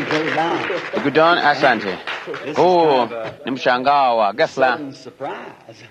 Brother Don. Ndugu Don, asante. Huu ni mshangao wa ghafla. Sudden surprise.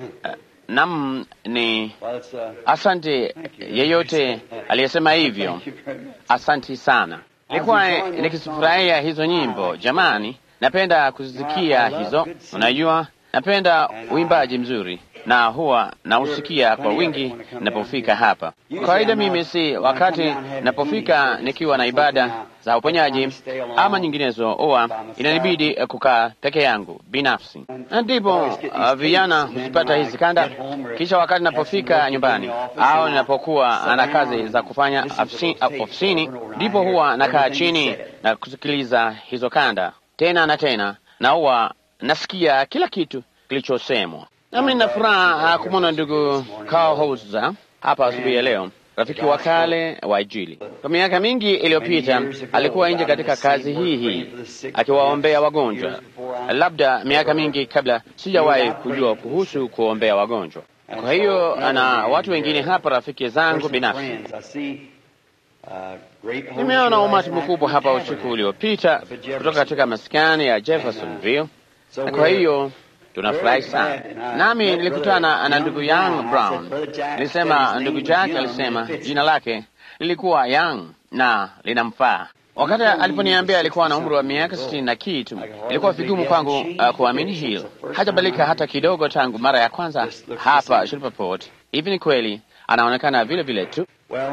Nam ni Well, it's, uh, asante yeyote aliyesema hivyo. thank you very much. Asante sana. Nilikuwa nikizifurahia hizo nyimbo jamani, napenda kuzisikia hizo. Unajua, napenda uimbaji mzuri na huwa nausikia kwa wingi ninapofika hapa. Kwa kawaida mimi si wakati ninapofika nikiwa na ibada za uponyaji ama nyinginezo, huwa inanibidi kukaa peke yangu binafsi, na ndipo uh, vijana huzipata hizi kanda. Kisha wakati ninapofika nyumbani au ninapokuwa na kazi za kufanya ofisi- ofisini, ndipo huwa nakaa chini na kusikiliza hizo kanda tena na tena, na huwa nasikia kila kitu kilichosemwa. Nami nina furaha kumwona ndugu Carl Hauser hapa asubuhi ya leo, rafiki wa kale wa Injili. Kwa miaka mingi iliyopita alikuwa nje katika kazi hii hii akiwaombea wagonjwa, labda miaka mingi kabla sijawahi kujua kuhusu kuombea wagonjwa. Kwa hiyo na watu wengine hapa, rafiki zangu binafsi. I see, uh, great homes Nimeona here umati last mkubwa night hapa from usiku uliopita kutoka katika maskani ya Jeffersonville, So na kwa we're hiyo tunafurahi very sana. glad. And I Nami met nilikutana Brother na ndugu Young Young Brown. I Brown. said, "Brother Jack Nilisema said his ndugu name Jack was Young, alisema and it fits jina lake lilikuwa Young na linamfaa. Wakati aliponiambia alikuwa na umri wa miaka sitini na kitu, ilikuwa vigumu kwangu uh, kuamini hilo. Hajabadilika hata kidogo tangu mara ya kwanza hapa Shreveport. Hivi ni kweli, anaonekana vile vile tu. Well,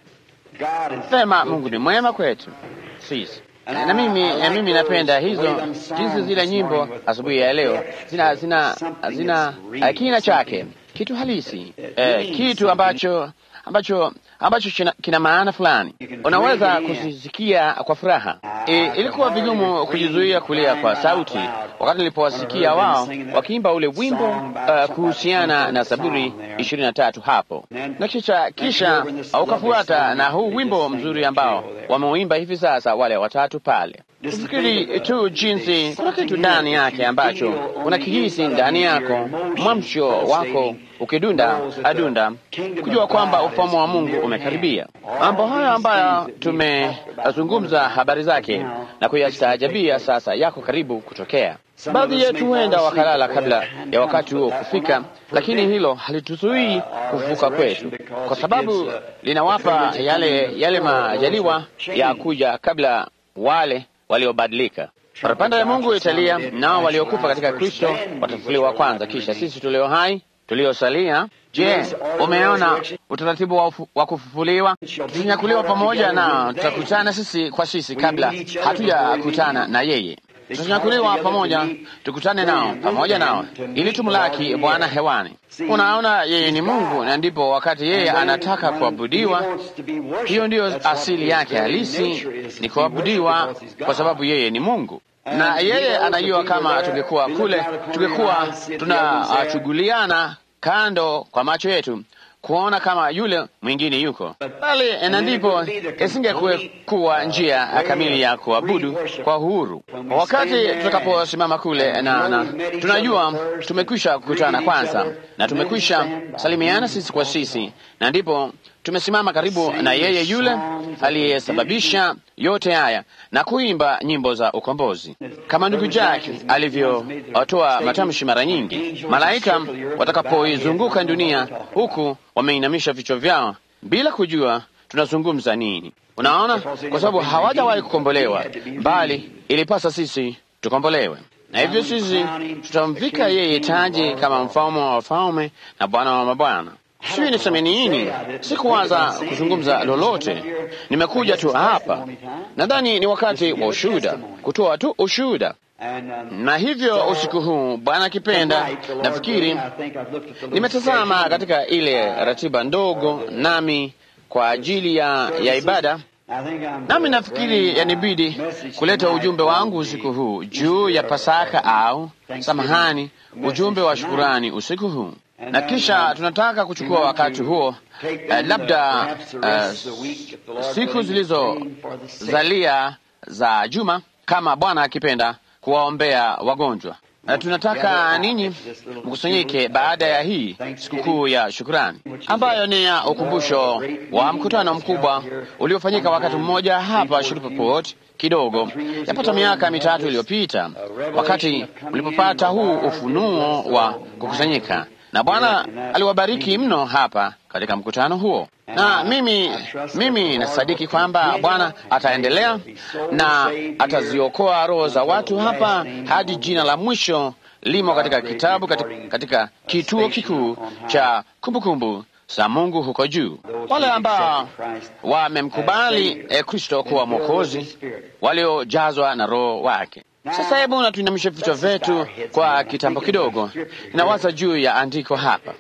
God is Sema Mungu ni mwema kwetu sisi. Na mimi na mimi napenda hizo jinsi zile nyimbo asubuhi ya leo zina zina zina uh, kina chake kitu halisi eh, kitu ambacho ambacho ambacho kina, kina maana fulani. Unaweza kuzisikia kwa furaha. E, ilikuwa vigumu kujizuia kulia kwa sauti wakati nilipowasikia wao wakiimba ule wimbo uh, kuhusiana na Zaburi ishirini na tatu hapo, na kisha kisha ukafuata na huu wimbo mzuri ambao wameuimba hivi sasa wale watatu pale. Ufikiri tu jinsi kuna kitu ndani yake ambacho unakihisi ndani yako, mwamsho wako ukidunda adunda, kujua kwamba ufalme wa Mungu umekaribia. Mambo hayo ambayo tumezungumza habari zake na kuyastaajabia sasa yako karibu kutokea. Baadhi yetu huenda wakalala kabla ya wakati huo kufika, lakini hilo halituzuii kuvuka kwetu, kwa sababu linawapa yale yale majaliwa ya kuja kabla wale waliobadilika. Parapanda ya Mungu italia, nao waliokufa katika Kristo watafufuliwa kwanza, kisha sisi tulio hai tuliosalia. Je, umeona utaratibu wa, ufu, wa kufufuliwa? Tutanyakuliwa pamoja na tutakutana sisi kwa sisi kabla hatujakutana na yeye. Tutanyakuliwa pamoja, tukutane nao pamoja nao, ili tumlaki Bwana hewani. Unaona, yeye ni Mungu, na ndipo wakati yeye anataka kuabudiwa, hiyo ndiyo asili yake halisi, ni kuabudiwa, kwa sababu yeye ni Mungu na yeye anajua kama tungekuwa kule, tungekuwa tunachughuliana kando kwa macho yetu kuona kama yule mwingine yuko bali, na ndipo isingekuwa njia kamili ya kuabudu kwa uhuru. Wakati tutakaposimama kule na, na tunajua tumekwisha kukutana kwanza na tumekwisha salimiana sisi kwa sisi, na ndipo tumesimama karibu na yeye yule aliyesababisha yote haya na kuimba nyimbo za ukombozi, kama ndugu Jack alivyotoa matamshi mara nyingi, malaika watakapoizunguka dunia huku wameinamisha vichwa vyao bila kujua tunazungumza nini. Unaona, kwa sababu hawajawahi kukombolewa, bali ilipasa sisi tukombolewe, na hivyo sisi tutamvika yeye taji kama mfalme wa wafalme na Bwana wa mabwana. Sijui niseme nini, sikuwaza kuzungumza lolote, nimekuja tu hapa. Nadhani ni wakati wa ushuhuda, kutoa tu ushuhuda na hivyo usiku huu Bwana akipenda, nafikiri nimetazama katika ile ratiba ndogo nami kwa ajili ya, ya ibada, nami nafikiri yanibidi kuleta ujumbe wangu usiku huu juu ya Pasaka au samahani, ujumbe wa shukurani usiku huu na kisha tunataka kuchukua wakati huo uh, labda uh, siku zilizozalia za juma kama Bwana akipenda kuwaombea wagonjwa. Na tunataka ninyi mkusanyike baada ya hii sikukuu ya shukurani ambayo ni ya ukumbusho wa mkutano mkubwa uliofanyika wakati mmoja hapa Shreveport kidogo yapata miaka mitatu iliyopita, wakati mlipopata huu ufunuo wa kukusanyika, na Bwana aliwabariki mno hapa katika mkutano huo na mimi mimi nasadiki kwamba Bwana ataendelea na ataziokoa roho za watu hapa hadi jina la mwisho limo katika kitabu katika, katika kituo kikuu cha kumbukumbu za Mungu huko juu. Wale ambao wamemkubali eh, Kristo kuwa Mwokozi, waliojazwa na Roho wake. Sasa hebu na tuinamishe vichwa vyetu kwa kitambo kidogo, inawaza juu ya andiko hapa.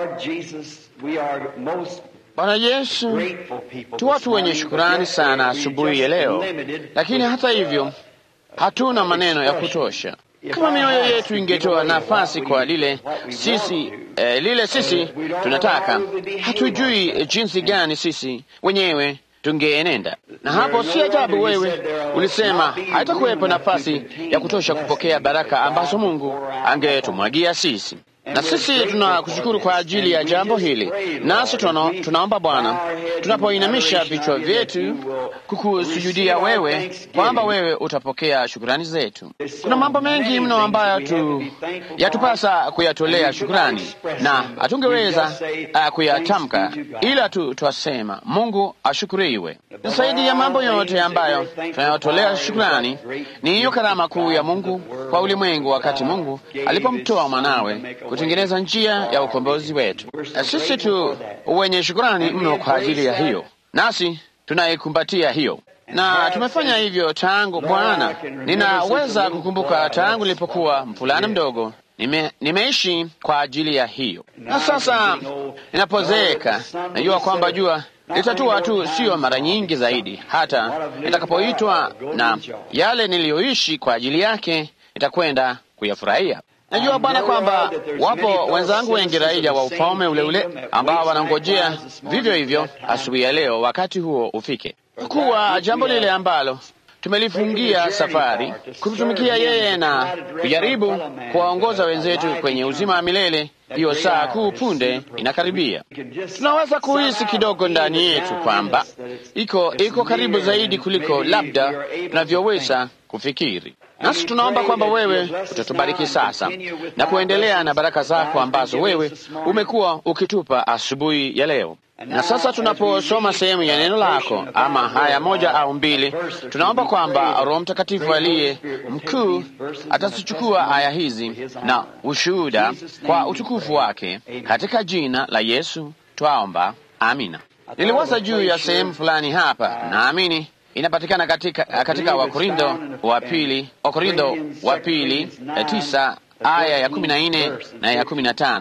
Bwana Yesu, tu watu wenye shukurani sana asubuhi ya leo, lakini hata hivyo hatuna maneno ya kutosha. Kama mioyo yetu ingetoa nafasi kwa lile sisi eh, lile sisi tunataka, hatujui jinsi gani sisi wenyewe tungeenenda. Na hapo si ajabu wewe ulisema haitakuwepo nafasi ya kutosha kupokea baraka ambazo Mungu angetumwagia sisi na sisi tunakushukuru kwa ajili ya jambo hili, nasi tuna, tunaomba Bwana, tunapoinamisha vichwa vyetu kukusujudia wewe, kwamba wewe utapokea shukurani zetu. Kuna mambo mengi mno ambayo tu yatupasa kuyatolea shukurani na hatungeweza uh, kuyatamka, ila tu twasema Mungu ashukuriwe. Na zaidi ya mambo yote ambayo tunayotolea shukurani ni hiyo karama kuu ya Mungu kwa ulimwengu, wakati Mungu alipomtoa mwanawe kutengeneza njia ya ukombozi wetu. Sisi tu wenye shukurani mno kwa ajili ya hiyo, nasi tunaikumbatia hiyo na tumefanya hivyo tangu Bwana. Ninaweza kukumbuka tangu nilipokuwa mvulana mdogo, nime, nimeishi kwa ajili ya hiyo, na sasa ninapozeeka najua kwamba jua litatua tu, sio mara nyingi zaidi, hata nitakapoitwa na yale niliyoishi kwa ajili yake nitakwenda kuyafurahia. Najua Bwana kwamba wapo wenzangu wengi raia wa ufalme ule ule ambao wanangojea vivyo hivyo asubuhi ya leo wakati huo ufike, kuwa jambo lile ambalo tumelifungia safari kumtumikia yeye na kujaribu kuwaongoza wenzetu kwenye uzima wa milele. Hiyo saa kuu punde inakaribia. Tunaweza kuhisi kidogo ndani yetu kwamba iko iko karibu zaidi kuliko labda tunavyoweza kufikiri. Nasi tunaomba kwamba wewe utatubariki sasa na kuendelea na baraka zako ambazo wewe umekuwa ukitupa asubuhi ya leo. Na sasa tunaposoma sehemu ya neno lako ama haya moja au mbili, tunaomba kwamba Roho Mtakatifu aliye mkuu atazichukua aya hizi na ushuhuda kwa utukufu wake, katika jina la Yesu twaomba, amina. Niliwaza juu ya sehemu fulani hapa, naamini inapatikana katika, katika Wakorindo wa pili, Wakorindo wa pili tisa aya ya kumi na nne na ya kumi na tano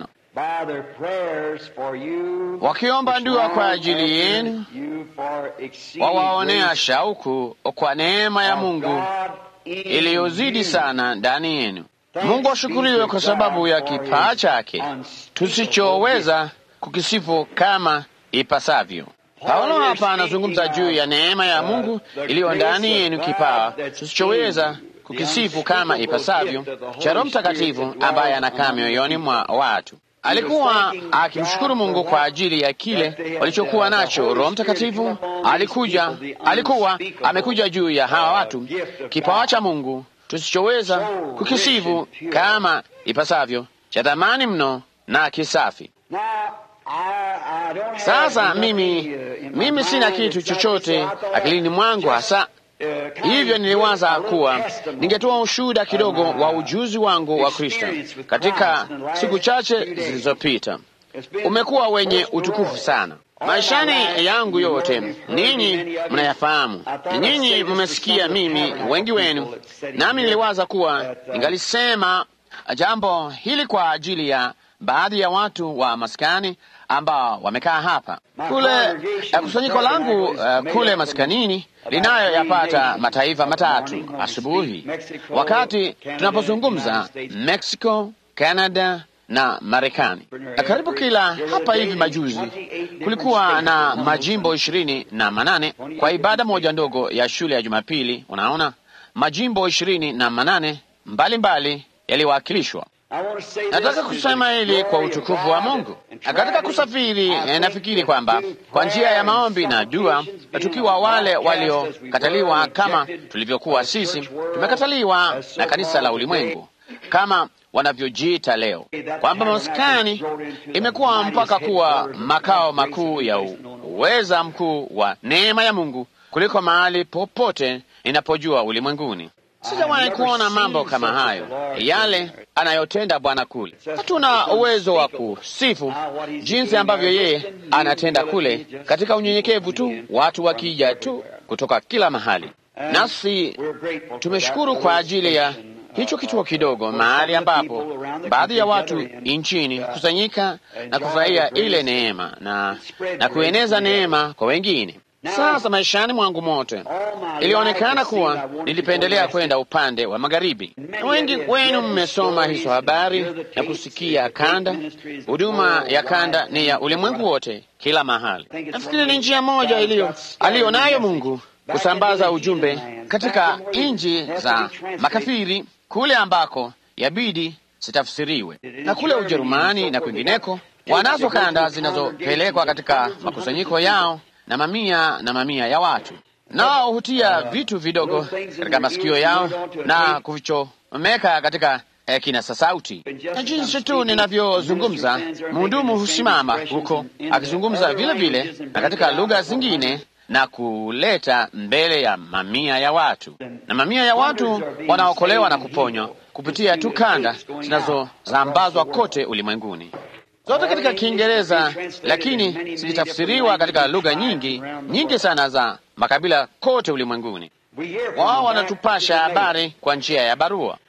wakiomba dua kwa ajili yenu, wawaonea shauku kwa neema ya Mungu iliyozidi sana ndani yenu. Mungu ashukuriwe kwa sababu ya kipaa chake tusichoweza kukisifu kama ipasavyo. Paulo hapa anazungumza juu ya neema ya Mungu iliyo ndani yenu, kipawa tusichoweza kukisifu kama ipasavyo cha Roho Mtakatifu ambaye anakaa mioyoni mwa watu. Alikuwa akimshukuru Mungu kwa ajili ya kile walichokuwa nacho. Roho Mtakatifu alikuja, alikuwa amekuja juu ya hawa watu, kipawa cha Mungu tusichoweza kukisifu kama ipasavyo, cha thamani mno na kisafi. Sasa mimi mimi sina kitu chochote akilini mwangu hasa hivyo, niliwaza kuwa ningetoa ushuhuda kidogo wa ujuzi wangu wa Kristo katika siku chache zilizopita. Umekuwa wenye utukufu sana maishani yangu yote, ninyi mnayafahamu, ninyi mmesikia mimi, wengi wenu, nami niliwaza kuwa ningalisema jambo hili kwa ajili ya baadhi ya watu wa maskani ambao wamekaa hapa. Kule kusanyiko langu uh, kule maskanini linayo yapata mataifa matatu asubuhi, wakati tunapozungumza Mexico, Canada na Marekani. Karibu kila hapa hivi majuzi kulikuwa na majimbo ishirini na manane kwa ibada moja ndogo ya shule ya Jumapili. Unaona, majimbo ishirini na manane mbalimbali yaliwakilishwa. Nataka kusema hili kwa utukufu wa Mungu. Katika kusafiri, nafikiri kwamba kwa njia ya maombi na dua, tukiwa wale waliokataliwa kama tulivyokuwa sisi, tumekataliwa na kanisa la ulimwengu kama wanavyojiita leo, kwamba maskani imekuwa mpaka kuwa makao makuu ya uweza mkuu wa neema ya Mungu kuliko mahali popote ninapojua ulimwenguni. Sijawahi kuona mambo kama hayo, yale anayotenda Bwana kule. Hatuna uwezo wa kusifu jinsi ambavyo yeye anatenda kule, katika unyenyekevu tu, watu wakija tu kutoka kila mahali, nasi tumeshukuru kwa ajili ya hicho kituo kidogo, mahali ambapo baadhi ya watu nchini kusanyika na kufurahia ile neema na, na kueneza neema kwa wengine. Sasa maishani mwangu mote ilionekana kuwa nilipendelea kwenda upande wa magharibi. Wengi wenu mmesoma hizo habari na kusikia kanda. Huduma ya kanda ni ya ulimwengu wote, kila mahali. Nafikiri ni njia moja iliyo aliyo nayo Mungu kusambaza ujumbe katika nchi za makafiri, kule ambako yabidi zitafsiriwe, na kule Ujerumani na kwingineko wanazo kanda zinazopelekwa katika makusanyiko yao na mamia na mamia ya watu, nao hutia vitu vidogo katika masikio yao na kuvichomeka katika eh, kinasa sauti. Na jinsi tu ninavyozungumza, mhudumu husimama huko akizungumza vile vile na katika lugha zingine na kuleta mbele ya mamia ya watu, na mamia ya watu wanaokolewa na kuponywa kupitia tu kanda zinazosambazwa kote ulimwenguni zote katika Kiingereza, lakini zikitafsiriwa katika lugha nyingi nyingi sana za makabila kote ulimwenguni. Wao wanatupasha habari kwa njia ya barua,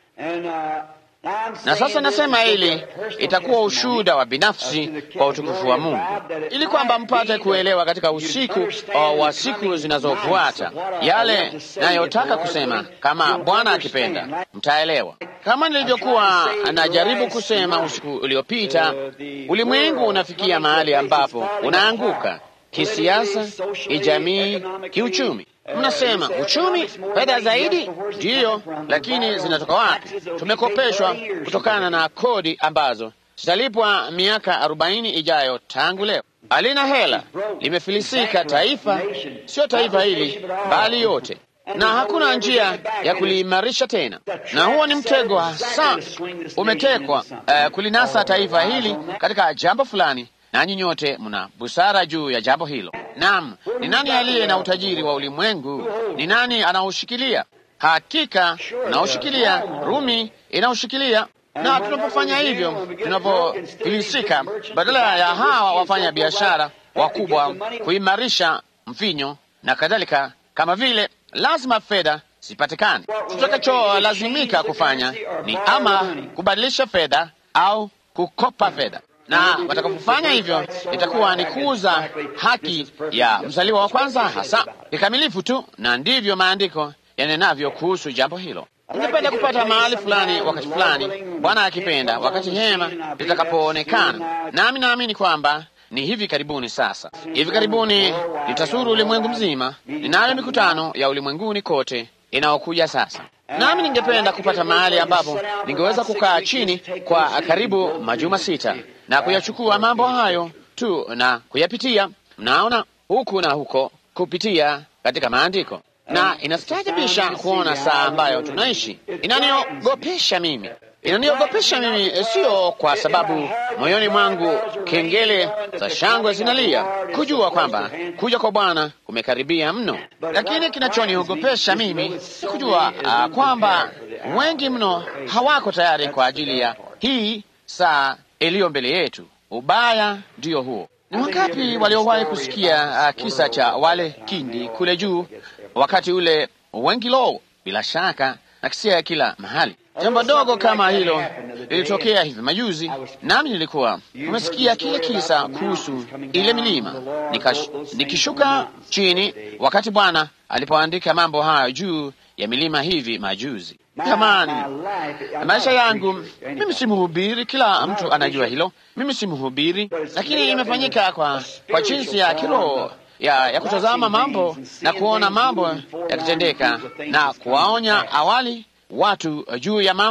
na sasa nasema hili itakuwa ushuhuda wa binafsi kwa utukufu wa Mungu, ili kwamba mpate kuelewa katika usiku wa siku zinazofuata yale nayotaka kusema. Kama Bwana akipenda, mtaelewa. Kama nilivyokuwa najaribu kusema usiku uliopita, ulimwengu unafikia mahali ambapo unaanguka kisiasa, kijamii, kiuchumi. Mnasema uchumi, fedha zaidi, ndiyo, lakini zinatoka wapi? Tumekopeshwa kutokana na kodi ambazo zitalipwa miaka arobaini ijayo tangu leo. Halina hela, limefilisika taifa, sio taifa hili bali yote, na hakuna njia ya kuliimarisha tena, na huo ni mtego hasa umetekwa uh, kulinasa taifa hili katika jambo fulani nanyi nyote mna busara juu ya jambo hilo. Naam, ni nani aliye na utajiri wa ulimwengu? Ni nani anaoshikilia? Hakika unaoshikilia, Rumi inaoshikilia. Na tunapofanya hivyo, tunapofilisika, badala ya hawa wafanya biashara wakubwa kuimarisha mvinyo na kadhalika, kama vile lazima fedha zipatikane, tutakacholazimika kufanya ni ama kubadilisha fedha au kukopa fedha na watakapofanya hivyo itakuwa ni kuuza haki ya mzaliwa wa kwanza hasa kikamilifu tu, na ndivyo maandiko yanenavyo kuhusu jambo hilo. Ningependa kupata mahali fulani wakati fulani, Bwana akipenda, wakati hema litakapoonekana, nami naamini kwamba ni hivi karibuni. Sasa hivi karibuni litasuru ulimwengu mzima. Ninayo mikutano ya ulimwenguni kote inayokuja sasa nami ningependa kupata mahali ambapo ningeweza kukaa chini kwa karibu majuma sita na kuyachukua mambo hayo tu na kuyapitia, mnaona, huku na huko, kupitia katika maandiko. Na inastaajabisha kuona saa ambayo tunaishi. Inaniogopesha mimi, inaniogopesha mimi, sio kwa sababu moyoni mwangu kengele za shangwe zinalia kujua kwamba kuja kwa Bwana kumekaribia mno, lakini kinachoniogopesha mimi ni kujua uh, kwamba wengi mno hawako tayari kwa ajili ya hii saa iliyo mbele yetu. Ubaya ndiyo huo. Ni wangapi waliowahi kusikia uh, kisa cha wale kindi kule juu wakati ule wengi lo, bila shaka nakisia kila mahali. Jambo dogo kama hilo lilitokea hivi majuzi, nami nilikuwa umesikia kile kisa kuhusu ile milima, Nikash, nikishuka chini wakati Bwana alipoandika mambo hayo juu ya milima hivi majuzi. Jamani, maisha yangu mimi si mhubiri, kila mtu anajua hilo. Mimi si mhubiri, lakini imefanyika kwa, kwa jinsi ya kiroho ya, ya kutazama mambo na kuona mambo yakitendeka na kuwaonya awali watu juu ya mambo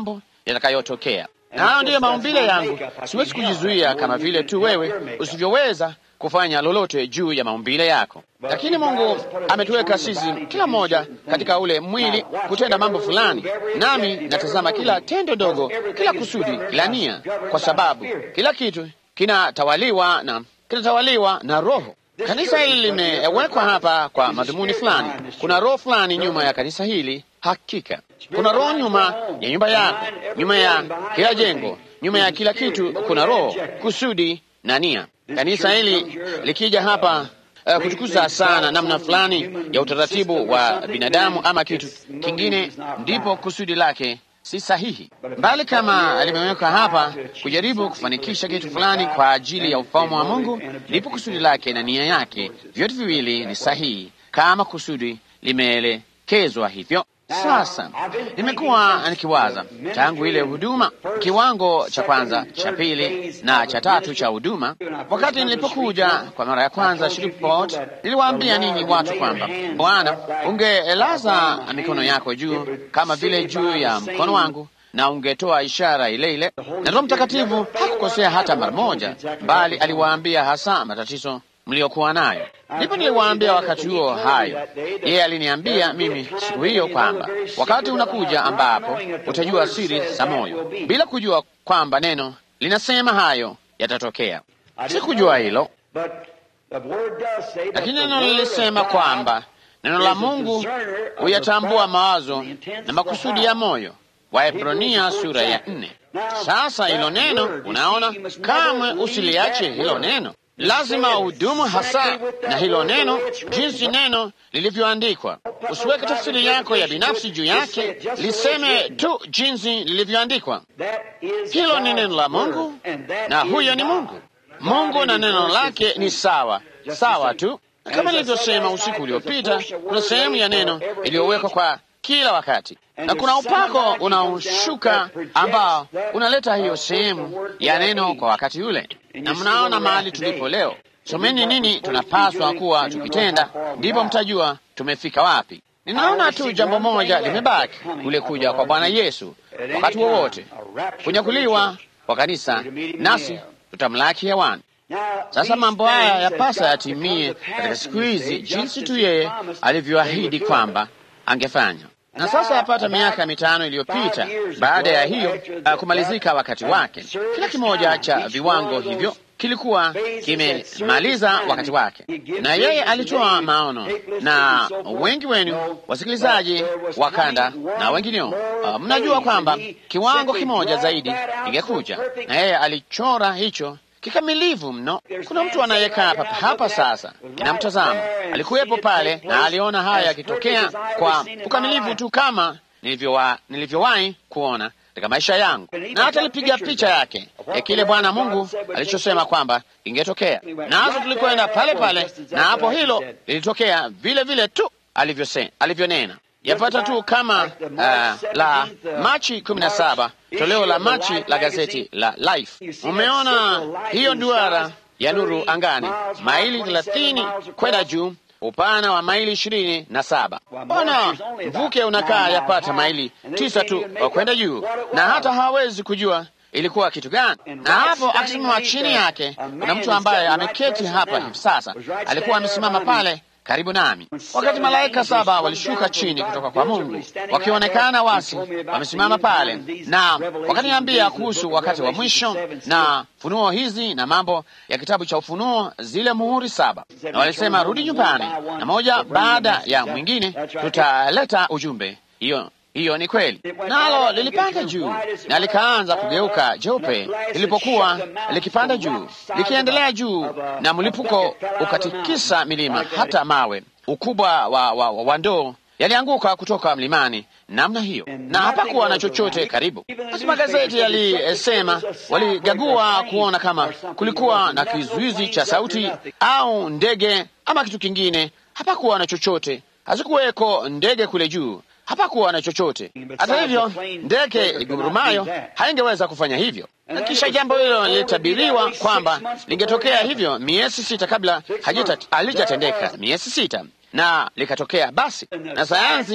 yatakayotokea. Na hayo ndiyo maumbile yangu. Siwezi kujizuia, kama vile tu wewe usivyoweza kufanya lolote juu ya maumbile yako. Lakini Mungu ametuweka sisi kila mmoja katika ule mwili kutenda mambo fulani, nami natazama kila tendo dogo, kila kusudi, kila nia, kwa sababu kila kitu kinatawaliwa na kinatawaliwa na Roho. Kanisa hili limewekwa hapa kwa madhumuni fulani. Kuna roho fulani nyuma ya kanisa hili. Hakika kuna roho nyuma ya nyumba yako, nyuma ya kila jengo, nyuma ya kila kitu. Kuna roho, kusudi na nia. Kanisa hili likija hapa uh, kutukuza sana namna fulani ya utaratibu wa binadamu ama kitu kingine, ndipo kusudi lake si sahihi, bali kama limewekwa hapa kujaribu kufanikisha kitu fulani kwa ajili ya ufalme wa Mungu, ndipo kusudi lake na nia yake vyote viwili ni sahihi, kama kusudi limeelekezwa hivyo. Sasa nimekuwa nikiwaza tangu ile huduma, kiwango cha kwanza, cha pili na cha tatu cha huduma. Wakati nilipokuja kwa mara ya kwanza Shreveport, niliwaambia ninyi watu kwamba Bwana, ungelaza mikono yako juu kama vile juu ya mkono wangu na ungetoa ishara ile ile. Na Roho Mtakatifu hakukosea hata mara moja, bali aliwaambia hasa matatizo mliokuwa nayo. Ndipo niliwaambia wakati huo hayo. Yeye aliniambia mimi siku hiyo kwamba wakati unakuja ambapo utajua siri za moyo, bila kujua kwamba neno linasema hayo yatatokea. Sikujua hilo, lakini neno lilisema kwamba neno la Mungu huyatambua mawazo na makusudi ya moyo. Waebrania sura ya nne. Sasa hilo neno, unaona, kamwe usiliache hilo neno lazima udumu hasa na hilo neno, jinsi neno lilivyoandikwa. Usiweke tafsiri yako ya binafsi juu yake, liseme tu jinsi lilivyoandikwa. Hilo ni neno la Mungu na huyo ni Mungu. Mungu na neno lake ni sawa sawa tu. Kama nilivyosema usiku uliopita, kuna sehemu ya neno iliyowekwa kwa kila wakati na kuna upako unaoshuka ambao unaleta hiyo sehemu ya neno kwa wakati ule. Na mnaona mahali tulipo leo. Someni nini tunapaswa kuwa tukitenda, ndipo mtajua tumefika wapi. Ninaona tu jambo moja limebaki, kule kuja kwa Bwana Yesu wakati wowote, kunyakuliwa kwa kanisa, nasi tutamlaki hewani. Sasa mambo haya yapasa yatimie katika siku hizi, jinsi tu yeye alivyoahidi kwamba angefanya na sasa yapata miaka mitano iliyopita baada ya hiyo uh, kumalizika wakati wake, kila kimoja cha viwango hivyo kilikuwa kimemaliza wakati wake, na yeye alitoa maono, na wengi wenu wasikilizaji wa kanda na wengineo, uh, mnajua kwamba kiwango kimoja zaidi ingekuja, na yeye alichora hicho kikamilifu mno. Kuna mtu anayekaa hapa hapa sasa, inamtazama, alikuwepo pale na aliona haya yakitokea kwa ukamilifu tu kama nilivyowahi nilivyowahi kuona katika maisha yangu, na hata alipiga picha yake ya kile Bwana Mungu alichosema kwamba ingetokea, nazo tulikwenda pale pale, na hapo hilo lilitokea vile vile tu alivyose alivyonena yapata tu kama uh, la Machi kumi na saba toleo la Machi la gazeti la Life. Umeona hiyo duara ya nuru angani, maili thelathini kwenda juu, upana wa maili ishirini na saba. Ona mvuke unakaa yapata maili tisa tu kwenda juu, na hata hawezi kujua ilikuwa kitu gani. Na hapo akisimama chini yake, kuna mtu ambaye ameketi hapa hivi sasa, alikuwa amesimama pale karibu nami wakati malaika saba walishuka chini kutoka kwa Mungu wakionekana wasi wamesimama pale, na wakaniambia kuhusu wakati wa mwisho na funuo hizi na mambo ya kitabu cha Ufunuo, zile muhuri saba, na walisema rudi nyumbani, na moja baada ya mwingine tutaleta ujumbe. Hiyo hiyo ni kweli. Nalo lilipanda juu na likaanza kugeuka jeupe lilipokuwa likipanda juu, likiendelea juu, na mlipuko ukatikisa milima, hata mawe ukubwa wa, wa, wa, wa ndoo yalianguka kutoka mlimani namna hiyo, na hapakuwa na chochote karibu. Basi magazeti yalisema, waligagua kuona kama kulikuwa na kizuizi cha sauti au ndege ama kitu kingine. Hapakuwa na chochote, hazikuweko ndege kule juu hapakuwa na chochote. Hata hivyo, ndege igurumayo haingeweza kufanya hivyo. Na kisha jambo hilo lilitabiriwa kwamba lingetokea hivyo miezi sita kabla halijatendeka, miezi sita, na likatokea. Basi na sayansi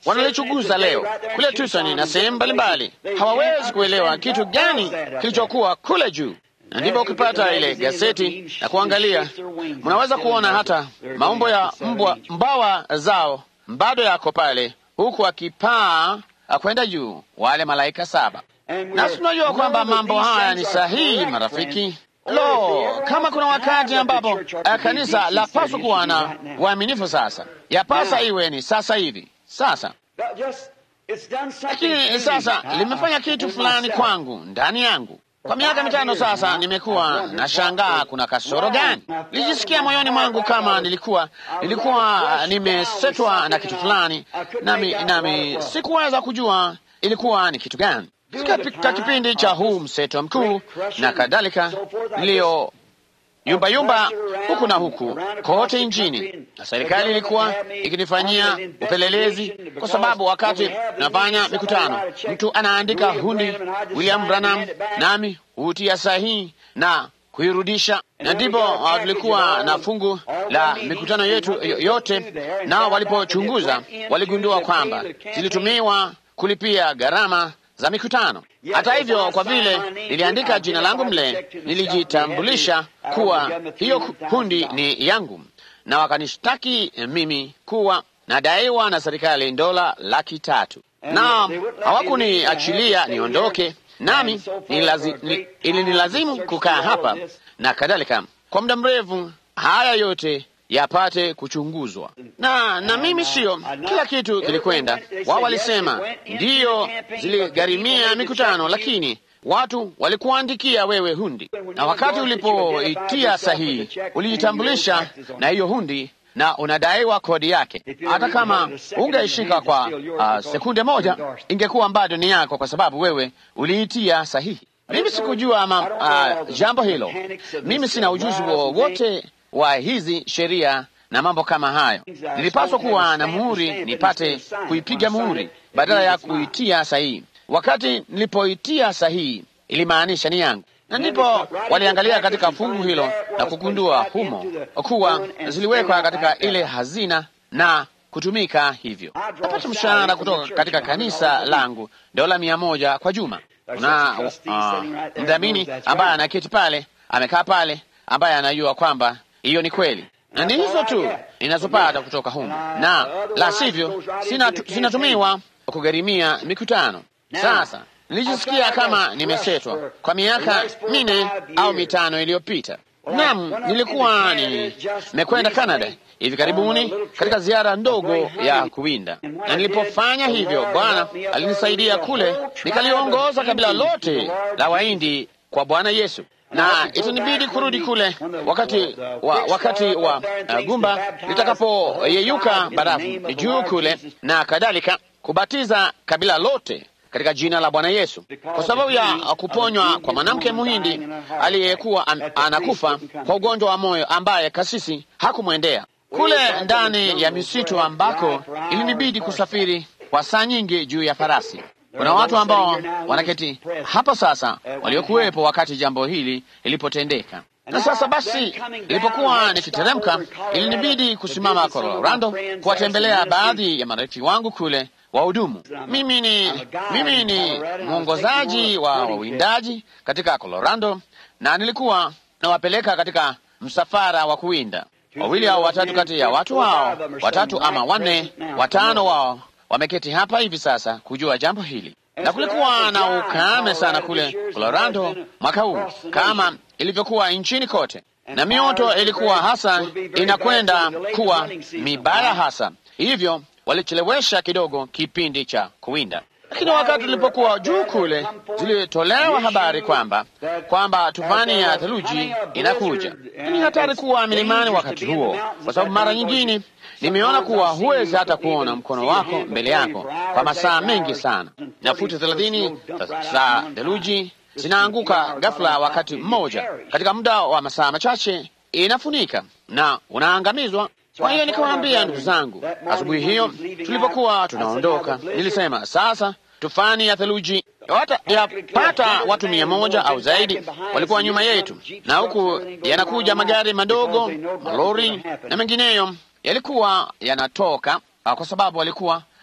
wanalichunguza leo kule Tucson na sehemu mbalimbali, hawawezi kuelewa kitu gani kilichokuwa kule juu. Na ndipo ukipata ile gazeti na kuangalia, mnaweza kuona hata maumbo ya mbwa, mbawa zao bado yako pale, huku akipaa kwenda juu, wale malaika saba. Nasi tunajua kwamba mambo haya ni sahihi, marafiki. Lo, kama kuna wakati ambapo kanisa lapaswa kuwa na waaminifu, sasa yapasa iwe ni sasa hivi. Sasa lakini sasa limefanya kitu fulani kwangu ndani yangu. Kwa miaka mitano sasa nimekuwa nashangaa kuna kasoro gani. Nilijisikia moyoni mwangu kama nilikuwa nilikuwa nimesetwa na kitu fulani, nami nami sikuweza kujua ilikuwa ni kitu gani. Katika kipindi cha huu mseto mkuu na kadhalika, niliyo yumba yumba huku na huku kote nchini, na serikali ilikuwa ikinifanyia upelelezi, kwa sababu wakati tunafanya mikutano, mtu anaandika hundi William Branham, nami hutia sahihi na kuirudisha, na ndipo tulikuwa na fungu la mikutano yetu yote, nao walipochunguza waligundua kwamba zilitumiwa kulipia gharama za mikutano. Hata hivyo, kwa vile niliandika jina langu mle, nilijitambulisha kuwa hiyo kundi ni yangu, na wakanishtaki mimi kuwa nadaiwa na serikali dola laki tatu, na hawakuniachilia niondoke, nami ilinilazimu kukaa hapa na kadhalika kwa muda mrefu, haya yote yapate kuchunguzwa na na mimi sio kila kitu kilikwenda. Wao walisema ndiyo, ziligharimia mikutano, lakini watu walikuandikia wewe hundi, na wakati ulipoitia sahihi ulijitambulisha na hiyo hundi na unadaiwa kodi yake. Hata kama ungeishika kwa uh, sekunde moja, ingekuwa bado ni yako, kwa sababu wewe uliitia sahihi. Mimi sikujua ama, uh, jambo hilo. Mimi sina ujuzi wowote wa hizi sheria na mambo kama hayo. Nilipaswa kuwa na muhuri nipate kuipiga muhuri badala ya kuitia sahihi. Wakati nilipoitia sahihi, ilimaanisha ni yangu, na ndipo waliangalia katika fungu hilo na kugundua humo kuwa ziliwekwa katika ile hazina na kutumika hivyo. Napata mshahara kutoka katika kanisa langu dola mia moja kwa juma. Kuna uh, mdhamini ambaye anaketi pale, amekaa pale, ambaye anajua kwamba hiyo ni kweli, na ni hizo tu ninazopata kutoka humu, na la sivyo zinatumiwa kugharimia mikutano. Sasa nilijisikia kama nimesetwa kwa miaka minne au mitano iliyopita. Naam, nilikuwa nimekwenda Canada hivi karibuni katika ziara ndogo ya kuwinda, na nilipofanya hivyo, Bwana alinisaidia kule, nikaliongoza kabila lote la Wahindi kwa Bwana Yesu na itanibidi kurudi kule wakati wa, wakati wa uh, gumba litakapoyeyuka barafu juu kule na kadhalika, kubatiza kabila lote katika jina la Bwana Yesu, kwa sababu ya kuponywa kwa mwanamke Muhindi aliyekuwa an, anakufa kwa ugonjwa wa moyo ambaye kasisi hakumwendea kule ndani ya misitu ambako ilinibidi kusafiri kwa saa nyingi juu ya farasi. Kuna watu ambao wanaketi hapa sasa waliokuwepo wakati jambo hili lilipotendeka. Na sasa basi, ilipokuwa nikiteremka, ilinibidi kusimama Colorado kuwatembelea baadhi ya marafiki wangu kule wahudumu. Mimi ni mimi ni mwongozaji wa wawindaji katika Colorado, na nilikuwa nawapeleka katika msafara wa kuwinda. Wawili au watatu kati ya watu wao, watatu ama wanne, watano wao wameketi hapa hivi sasa kujua jambo hili, na kulikuwa na ukame sana kule Colorado mwaka huu kama ilivyokuwa nchini kote, na mioto ilikuwa hasa inakwenda kuwa mibaya hasa, hivyo walichelewesha kidogo kipindi cha kuwinda. Lakini wakati tulipokuwa juu kule, zilitolewa habari kwamba kwamba tufani ya theluji inakuja. Ni hatari kuwa milimani wakati huo, kwa sababu mara nyingine nimeona kuwa huwezi hata kuona mkono wako mbele yako kwa masaa mengi sana, na futi thelathini za theluji zinaanguka ghafla wakati mmoja, katika muda wa masaa machache inafunika na unaangamizwa. Kwa hiyo nikawaambia ndugu zangu, asubuhi hiyo tulipokuwa tunaondoka, nilisema sasa, tufani ya theluji yapata watu mia moja au zaidi walikuwa nyuma yetu, na huku yanakuja magari madogo, malori na mengineyo yalikuwa yanatoka, kwa sababu walikuwa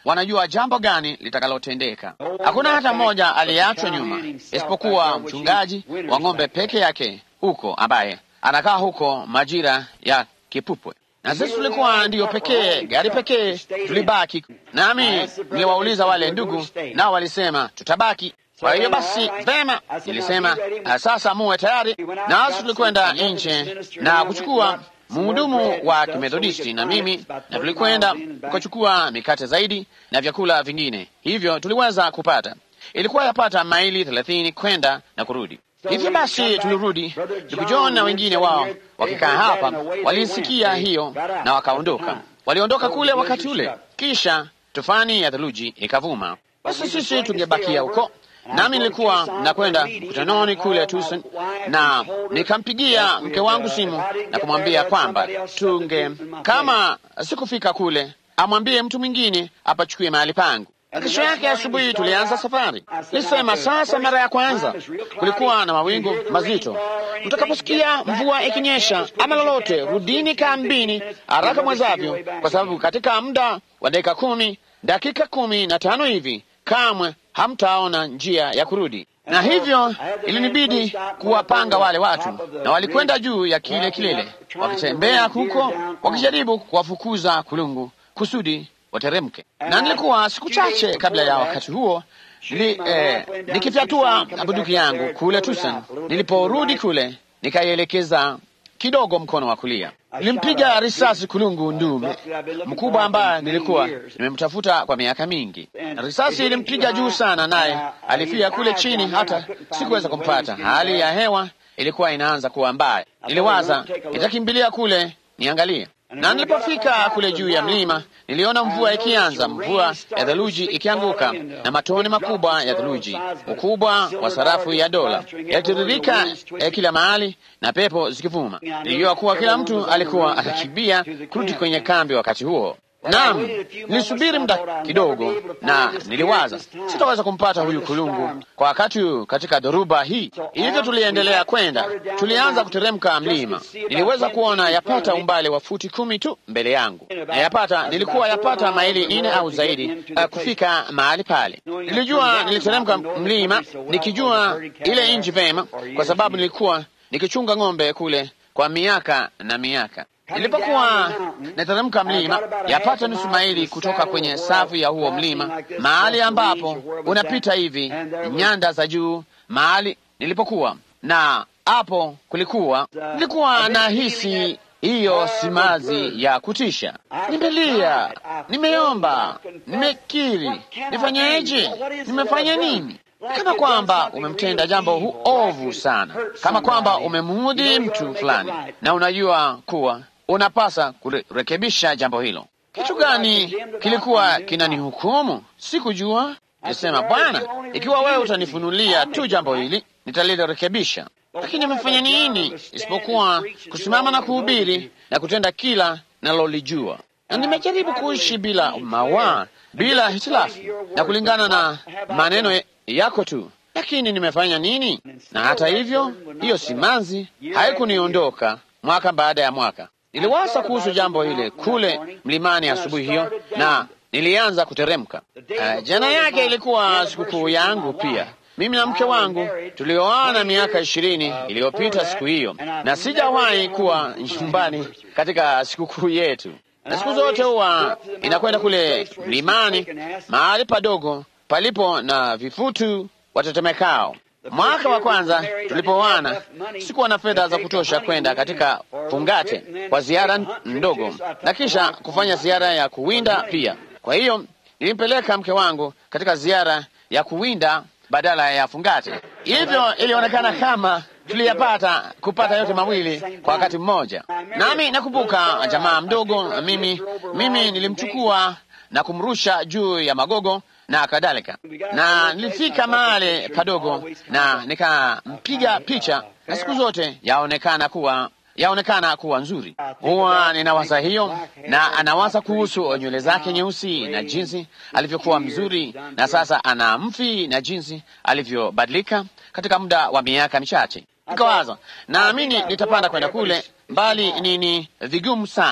wanajua jambo gani litakalotendeka. Hakuna hata mmoja aliyeachwa nyuma, isipokuwa mchungaji wa ng'ombe peke yake huko, ambaye anakaa huko majira ya kipupwe na sisi tulikuwa ndiyo pekee gari pekee tulibaki. Nami niliwauliza wale ndugu, nao walisema tutabaki. Kwa hiyo basi, vema, nilisema sasa muwe tayari. Nasi tulikwenda nje na kuchukua mhudumu wa Kimethodisti na mimi, na tulikwenda tukachukua mikate zaidi na vyakula vingine, hivyo tuliweza kupata. Ilikuwa yapata maili thelathini kwenda na kurudi. Hivyo basi tulirudi. Ndugu John na wengine wao wakikaa hapa walisikia hiyo na wakaondoka. Waliondoka kule wakati ule, kisha tufani ya theluji ikavuma. Basi sisi tungebakia huko, nami nilikuwa nakwenda mkutanoni kule Tucson, na nikampigia mke wangu simu na kumwambia kwamba tunge, kama sikufika kule, amwambie mtu mwingine apachukue mahali pangu. Kesho yake asubuhi tulianza safari. Nilisema sasa, mara ya kwanza kulikuwa na mawingu mazito. Mtakaposikia mvua ikinyesha ama lolote, rudini kambini haraka mwezavyo, kwa sababu katika muda wa dakika kumi, dakika kumi na tano hivi, kamwe hamtaona njia ya kurudi. Na hivyo ilinibidi kuwapanga wale watu, na walikwenda juu ya kile kilele, wakitembea huko, wakijaribu kuwafukuza kulungu kusudi wateremke. Na nilikuwa siku chache kabla ya wakati huo li, eh, nikifyatua bunduki yangu kule Tucson. Niliporudi kule, nikaielekeza kidogo mkono wa kulia, nilimpiga risasi kulungu ndume mkubwa ambaye nilikuwa nimemtafuta kwa miaka mingi. Risasi ilimpiga juu sana, naye alifia kule chini, hata sikuweza kumpata. Hali ya hewa ilikuwa inaanza kuwa mbaya. Niliwaza nitakimbilia kule niangalie na nilipofika kule juu ya mlima niliona mvua ikianza, mvua ya theluji ikianguka na matone makubwa ya theluji, ukubwa wa sarafu ya dola, yalitiririka eh, kila mahali na pepo zikivuma. Nilijua kuwa kila mtu alikuwa anakimbia kurudi kwenye kambi wakati huo. Naam, nilisubiri muda kidogo, na niliwaza sitaweza kumpata huyu kulungu kwa wakati huu katika dhoruba hii. Hivyo tuliendelea kwenda, tulianza kuteremka mlima. Niliweza kuona yapata umbali wa futi kumi tu mbele yangu, na yapata nilikuwa yapata maili nne au zaidi uh, kufika mahali pale. Nilijua niliteremka mlima nikijua ile nchi vema, kwa sababu nilikuwa nikichunga ng'ombe kule kwa miaka na miaka. Nilipokuwa nateremka mlima yapata nusu maili kutoka kwenye safu ya huo mlima, mahali ambapo unapita hivi nyanda za juu, mahali nilipokuwa na hapo kulikuwa, nilikuwa na hisi hiyo simazi ya kutisha. Nimelia, nimeomba, nimekiri, nifanyeje? Nimefanya nini? Kama kwamba umemtenda jambo hu ovu sana, kama kwamba umemuudhi mtu fulani, na unajua kuwa unapasa kurekebisha jambo hilo. Kitu gani kilikuwa kinanihukumu? Sikujua. Nilisema, Bwana, ikiwa wewe utanifunulia tu jambo hili, nitalirekebisha. Lakini nimefanya nini isipokuwa kusimama na kuhubiri na kutenda kila nalolijua? Na nimejaribu kuishi bila mawaa, bila hitilafu na kulingana na maneno yako tu, lakini nimefanya nini? Na hata hivyo, hiyo simanzi haikuniondoka mwaka baada ya mwaka. Niliwaza kuhusu jambo hile kule mlimani asubuhi hiyo, na nilianza kuteremka. Uh, jana yake ilikuwa sikukuu yangu pia. Mimi na mke wangu tulioana miaka ishirini iliyopita siku hiyo, na sijawahi kuwa nyumbani katika sikukuu yetu, na siku zote huwa inakwenda kule mlimani, mahali padogo palipo na vifutu watetemekao. Mwaka wa kwanza tulipoana, sikuwa na fedha za kutosha kwenda katika fungate kwa ziara ndogo na kisha kufanya ziara ya kuwinda pia. Kwa hiyo nilimpeleka mke wangu katika ziara ya kuwinda badala ya fungate. Hivyo ilionekana kama tuliyapata kupata yote mawili kwa wakati mmoja. Nami nakumbuka jamaa mdogo, mimi mimi nilimchukua na kumrusha juu ya magogo na kadhalika, na nilifika mahali padogo na nikampiga picha, na siku zote yaonekana kuwa yaonekana kuwa nzuri. Huwa ninawaza hiyo, na anawaza kuhusu nywele zake nyeusi na jinsi alivyokuwa mzuri, na sasa ana mvi na jinsi alivyobadilika katika muda wa miaka michache. Nikawaza, naamini nitapanda kwenda kule mbali, nini vigumu sana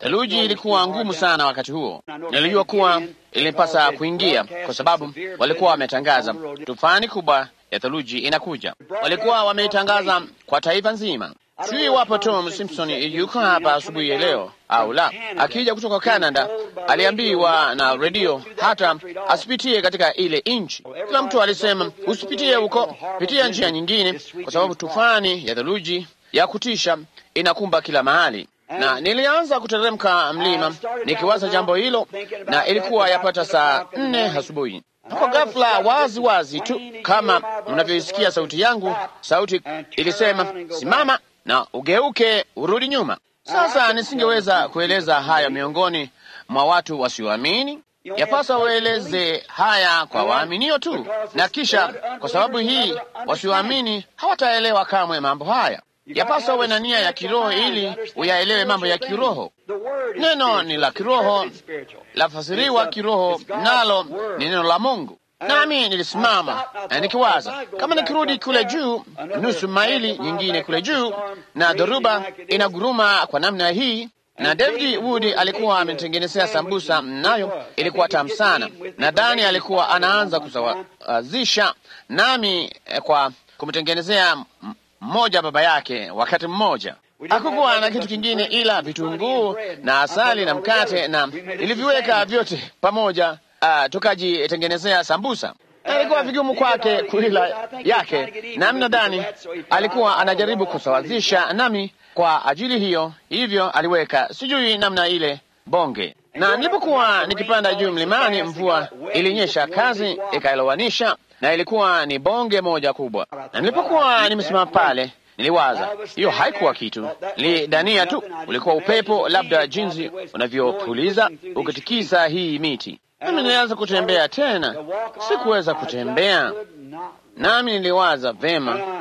Theluji ilikuwa ngumu sana wakati huo. Nilijua kuwa ilipasa kuingia kwa sababu walikuwa wametangaza tufani kubwa ya theluji inakuja. Walikuwa wameitangaza kwa taifa nzima. Sijui iwapo Tom Simpson yuko hapa asubuhi ya leo au la. Akija kutoka Canada, aliambiwa na redio hata asipitie katika ile nchi. Kila mtu alisema usipitie huko, pitia njia nyingine, kwa sababu tufani ya theluji ya kutisha inakumba kila mahali na nilianza kuteremka mlima nikiwaza jambo hilo, na ilikuwa yapata saa nne asubuhi. Kwa ghafla, wazi wazi tu kama mnavyoisikia sauti yangu, sauti ilisema simama na ugeuke urudi nyuma. Sasa nisingeweza kueleza haya miongoni mwa watu wasioamini. Yapasa waeleze haya kwa waaminio tu, na kisha kwa sababu hii wasioamini hawataelewa kamwe mambo haya. Yapasa uwe na nia ya kiroho ili uyaelewe mambo ya kiroho. Neno ni la kiroho, lafasiriwa kiroho, nalo ni neno la Mungu. Nami nilisimama na nikiwaza, kama nikirudi kule juu nusu maili nyingine kule juu, na dhoruba inaguruma kwa namna hii, na David Wood alikuwa ametengenezea sambusa, nayo ilikuwa tamu sana. Nadhani alikuwa anaanza kusawazisha nami kwa kumtengenezea mmoja baba yake wakati mmoja. Hakukuwa na kitu kingine ila vitunguu na asali na mkate, na niliviweka vyote pamoja, uh, tukajitengenezea sambusa. Ilikuwa vigumu kwake kuila yake, nami nadhani alikuwa anajaribu kusawazisha nami kwa ajili hiyo, hivyo aliweka sijui namna ile bonge na nilipokuwa nikipanda juu mlimani, mvua ilinyesha kazi ikailowanisha, na ilikuwa ni bonge moja kubwa. Na nilipokuwa nimesimama pale, niliwaza hiyo haikuwa kitu, nilidania tu ulikuwa upepo, labda jinsi unavyopuliza ukitikisa hii miti. Nami nilianza kutembea tena, sikuweza kutembea, nami niliwaza vema,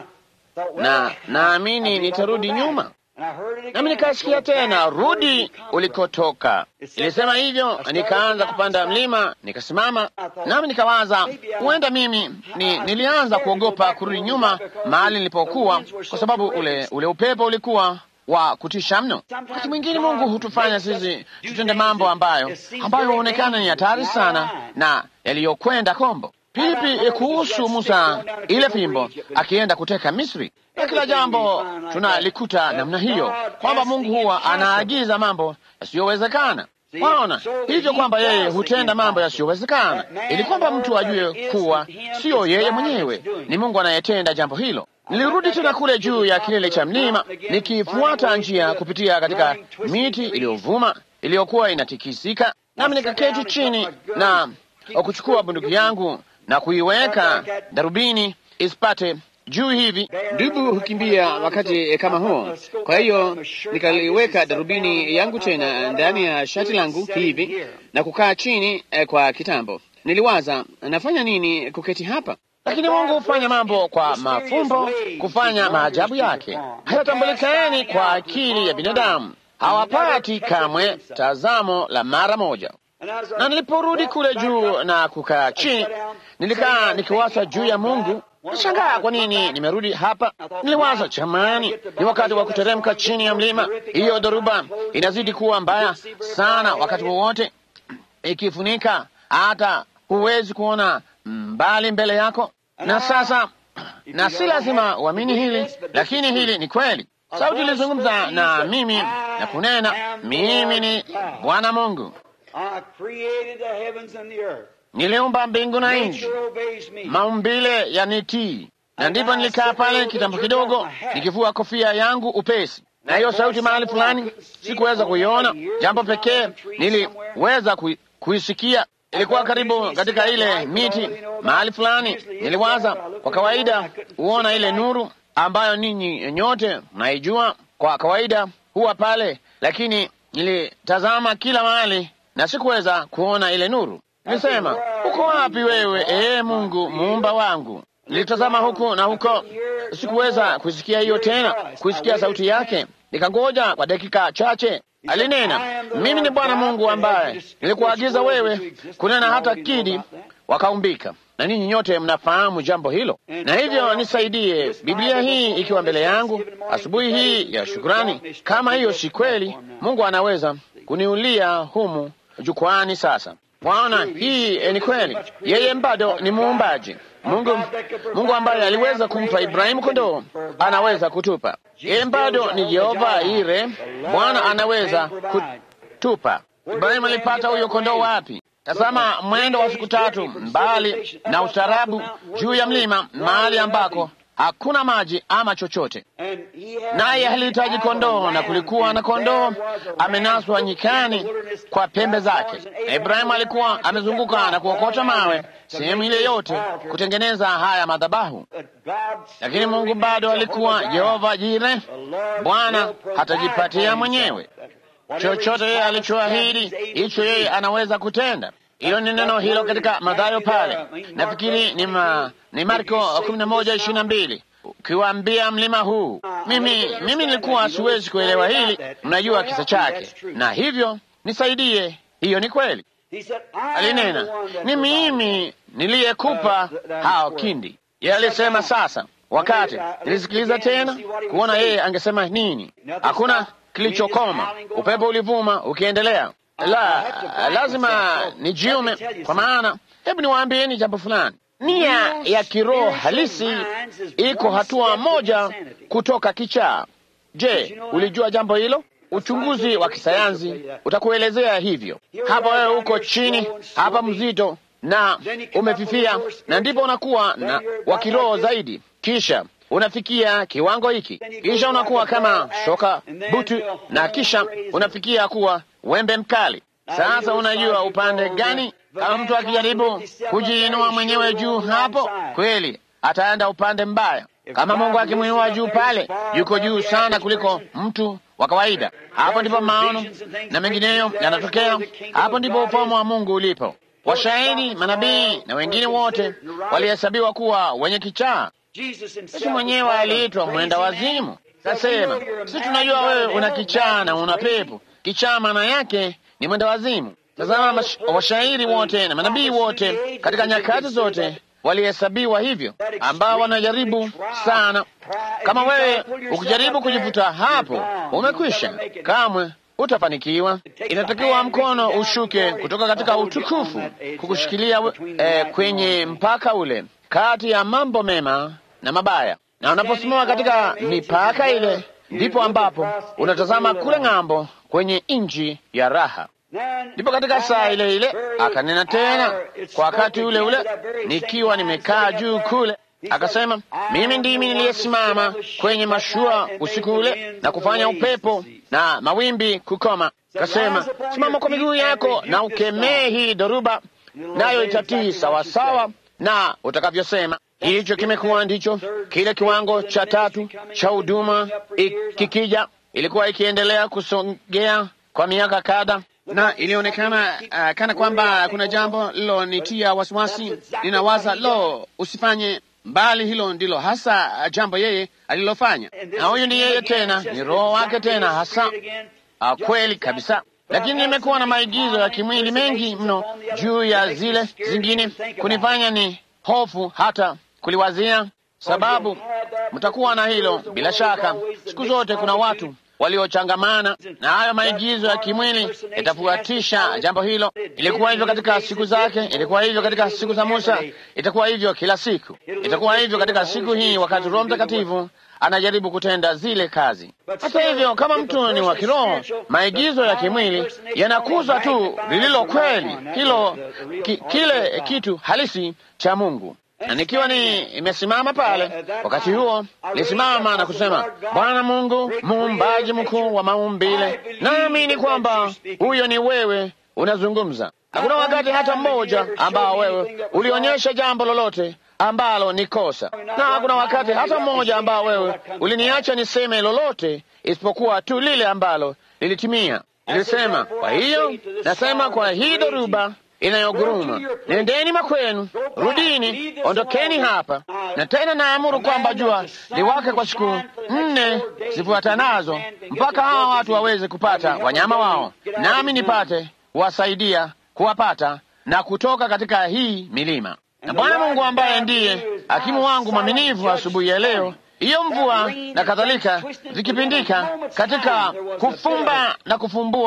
na naamini nitarudi nyuma nami nikasikia tena, rudi ulikotoka. Ilisema hivyo, nikaanza kupanda mlima, nikasimama, nami nikawaza, huenda mimi ni, nilianza kuogopa kurudi nyuma mahali nilipokuwa, kwa sababu ule, ule upepo ulikuwa wa kutisha mno. Wakati mwingine Mungu hutufanya sisi tutende mambo ambayo ambayo huonekana ni hatari sana na yaliyokwenda kombo. Pipi kuhusu Musa, ile fimbo akienda kuteka Misri, na kila jambo tunalikuta namna hiyo, kwamba Mungu huwa anaagiza mambo yasiyowezekana. Waona hivyo kwamba yeye hutenda mambo yasiyowezekana, ili kwamba mtu ajue kuwa siyo yeye mwenyewe, ni Mungu anayetenda jambo hilo. Nilirudi tena kule juu ya kilele cha mlima, nikifuata njia kupitia katika miti iliyovuma iliyokuwa inatikisika, nami nikaketi chini na kuchukua bunduki yangu na kuiweka darubini isipate juu hivi. Dubu hukimbia wakati kama huo. Kwa hiyo nikaliweka darubini yangu tena ndani ya shati langu hivi na kukaa chini eh, kwa kitambo. Niliwaza nafanya nini kuketi hapa, lakini Mungu hufanya mambo kwa mafumbo, kufanya maajabu yake hayatambulikani kwa akili ya binadamu, hawapati kamwe tazamo la mara moja na niliporudi kule juu na kukaa chini, nilikaa nikiwaza juu ya Mungu. Nishangaa kwa nini nimerudi hapa. Niliwaza, jamani, ni wakati wa kuteremka chini ya mlima. Hiyo dhoruba inazidi kuwa mbaya sana, wakati wowote ikifunika, hata huwezi kuona mbali mbele yako. Na sasa, na si lazima uamini hili, lakini hili ni kweli. Sauti ilizungumza na mimi na kunena, mimi ni Bwana Mungu niliumba mbingu na nchi, maumbile yanitii. Na ndipo nilikaa pale kitambo kidogo, nikivua kofia yangu upesi, na hiyo sauti mahali fulani sikuweza kuiona. Jambo pekee niliweza kuisikia ilikuwa karibu katika ile miti mahali fulani. Niliwaza, kwa kawaida huona ile nuru ambayo ninyi nyote mnaijua, kwa kawaida huwa pale, lakini nilitazama kila mahali na sikuweza kuona ile nuru. Nilisema, uko wapi wewe, ee Mungu muumba wangu? Nilitazama huku na huko, sikuweza kuisikia hiyo tena, kuisikia sauti yake. Nikangoja kwa dakika chache, alinena, mimi ni Bwana Mungu ambaye nilikuagiza wewe kunena hata kidi wakaumbika, na ninyi nyote mnafahamu jambo hilo. Na hivyo nisaidie, Biblia hii ikiwa mbele yangu asubuhi hii ya shukrani, kama hiyo si kweli, Mungu anaweza kuniulia humu jukwani. Sasa waona, hii ni kweli, yeye bado ni muumbaji. Mungu, Mungu ambaye aliweza kumpa Ibrahimu kondoo anaweza kutupa. Yeye bado ni Jehova Ire, Bwana anaweza kutupa. Ibrahimu alipata huyo kondoo wapi? Tazama mwendo wa siku tatu mbali na ustaarabu juu ya mlima, mahali ambako hakuna maji ama chochote, naye alihitaji kondoo, na kulikuwa na kondoo amenaswa nyikani kwa pembe zake. Na Ibrahimu alikuwa amezunguka na kuokota mawe sehemu ile yote kutengeneza haya madhabahu, lakini Mungu bado alikuwa Jehova Jire, Bwana hatajipatia mwenyewe chochote yeye alichoahidi, hicho yeye anaweza kutenda. Hilo ni neno hilo katika Mathayo pale, nafikiri ni, ma, ni Marko kumi na moja ishirini na mbili ukiwaambia mlima huu. Mimi mimi nilikuwa siwezi kuelewa hili, mnajua kisa chake, na hivyo nisaidie. Hiyo ni kweli. Alinena, ni mimi niliyekupa hao kindi. Yeye alisema sasa, wakati nilisikiliza tena kuona yeye angesema nini, hakuna kilichokoma. Upepo ulivuma ukiendelea. La, lazima nijiume, kwa maana, hebu niwaambieni jambo fulani. Nia ya kiroho halisi iko hatua moja kutoka kichaa. Je, ulijua jambo hilo? Uchunguzi wa kisayansi utakuelezea hivyo. Hapa wewe uko chini hapa mzito na umefifia, na ndipo unakuwa na wa kiroho zaidi, kisha unafikia kiwango hiki, kisha unakuwa kama shoka butu, na kisha unafikia kuwa wembe mkali. Sasa unajua upande gani? Kama mtu akijaribu kujiinua mwenyewe juu hapo, kweli ataenda upande mbaya. Kama Mungu akimwinua juu pale, yuko juu sana kuliko mtu wa kawaida. Hapo ndipo maono na mengineyo yanatokea. Hapo ndipo ufalme wa Mungu ulipo. Washahidi, manabii na wengine wote walihesabiwa kuwa wenye kichaa. Yesu mwenyewe aliitwa mwenda wazimu. Kasema, si tunajua wewe una kichaa na una pepo. Kichaa maana yake ni mwenda wazimu. Tazama, washairi wote na manabii wote katika nyakati zote walihesabiwa hivyo, ambao wanajaribu sana. Kama wewe ukijaribu kujivuta hapo, umekwisha, kamwe utafanikiwa. Inatakiwa mkono ushuke kutoka katika utukufu kukushikilia eh, kwenye mpaka ule kati ya mambo mema na mabaya, na unaposimama katika mipaka ile, ndipo ambapo unatazama kule ng'ambo kwenye nchi ya raha. Ndipo katika saa ile ile akanena tena kwa wakati ule ule, nikiwa nimekaa juu kule, akasema, mimi ndimi niliyesimama kwenye mashua usiku ule na kufanya upepo na mawimbi kukoma. Akasema, simama kwa miguu yako na ukemee hii dhoruba, nayo itatii sawasawa na utakavyosema. Hicho kimekuwa ndicho kile kiwango cha tatu cha huduma kikija. Ilikuwa ikiendelea kusogea kwa miaka kadha na ilionekana uh, kana kwamba kuna jambo lilonitia wasiwasi. Ninawaza, lo, usifanye mbali, hilo ndilo hasa jambo yeye alilofanya, na huyu ni yeye tena, ni roho wake tena hasa. Uh, kweli kabisa. Lakini nimekuwa na maigizo ya kimwili mengi mno juu ya zile zingine, kunifanya ni hofu hata kuliwazia, sababu mtakuwa na hilo bila shaka. Siku zote kuna watu waliochangamana na hayo maigizo ya kimwili yatafuatisha jambo hilo. Ilikuwa hivyo katika siku zake, ilikuwa hivyo katika siku za Musa, itakuwa hivyo kila siku, itakuwa hivyo katika siku hii, wakati Roho Mtakatifu anajaribu kutenda zile kazi. Hata hivyo, kama mtu ni wa kiroho, maigizo ya kimwili yanakuza tu lililo kweli, hilo ki, kile kitu halisi cha Mungu na nikiwa ni imesimama pale wakati huo, lisimama na kusema, Bwana Mungu muumbaji mkuu wa maumbile, naamini kwamba huyo ni wewe unazungumza. Hakuna wakati hata mmoja ambao wewe ulionyesha jambo lolote ambalo ni kosa, na hakuna wakati hata mmoja ambao wewe uliniacha niseme lolote isipokuwa tu lile ambalo lilitimia. Nilisema, kwa hiyo nasema kwa hii dhoruba inayoguruma nendeni makwenu, rudini, ondokeni hapa. Na tena naamuru kwamba jua liwake kwa siku nne zifuatanazo, mpaka hawa watu waweze kupata wanyama wao, nami nipate kuwasaidia kuwapata na kutoka katika hii milima. Na Bwana Mungu ambaye ndiye hakimu wangu mwaminifu asubuhi ya leo, hiyo mvua na kadhalika zikipindika katika kufumba na kufumbua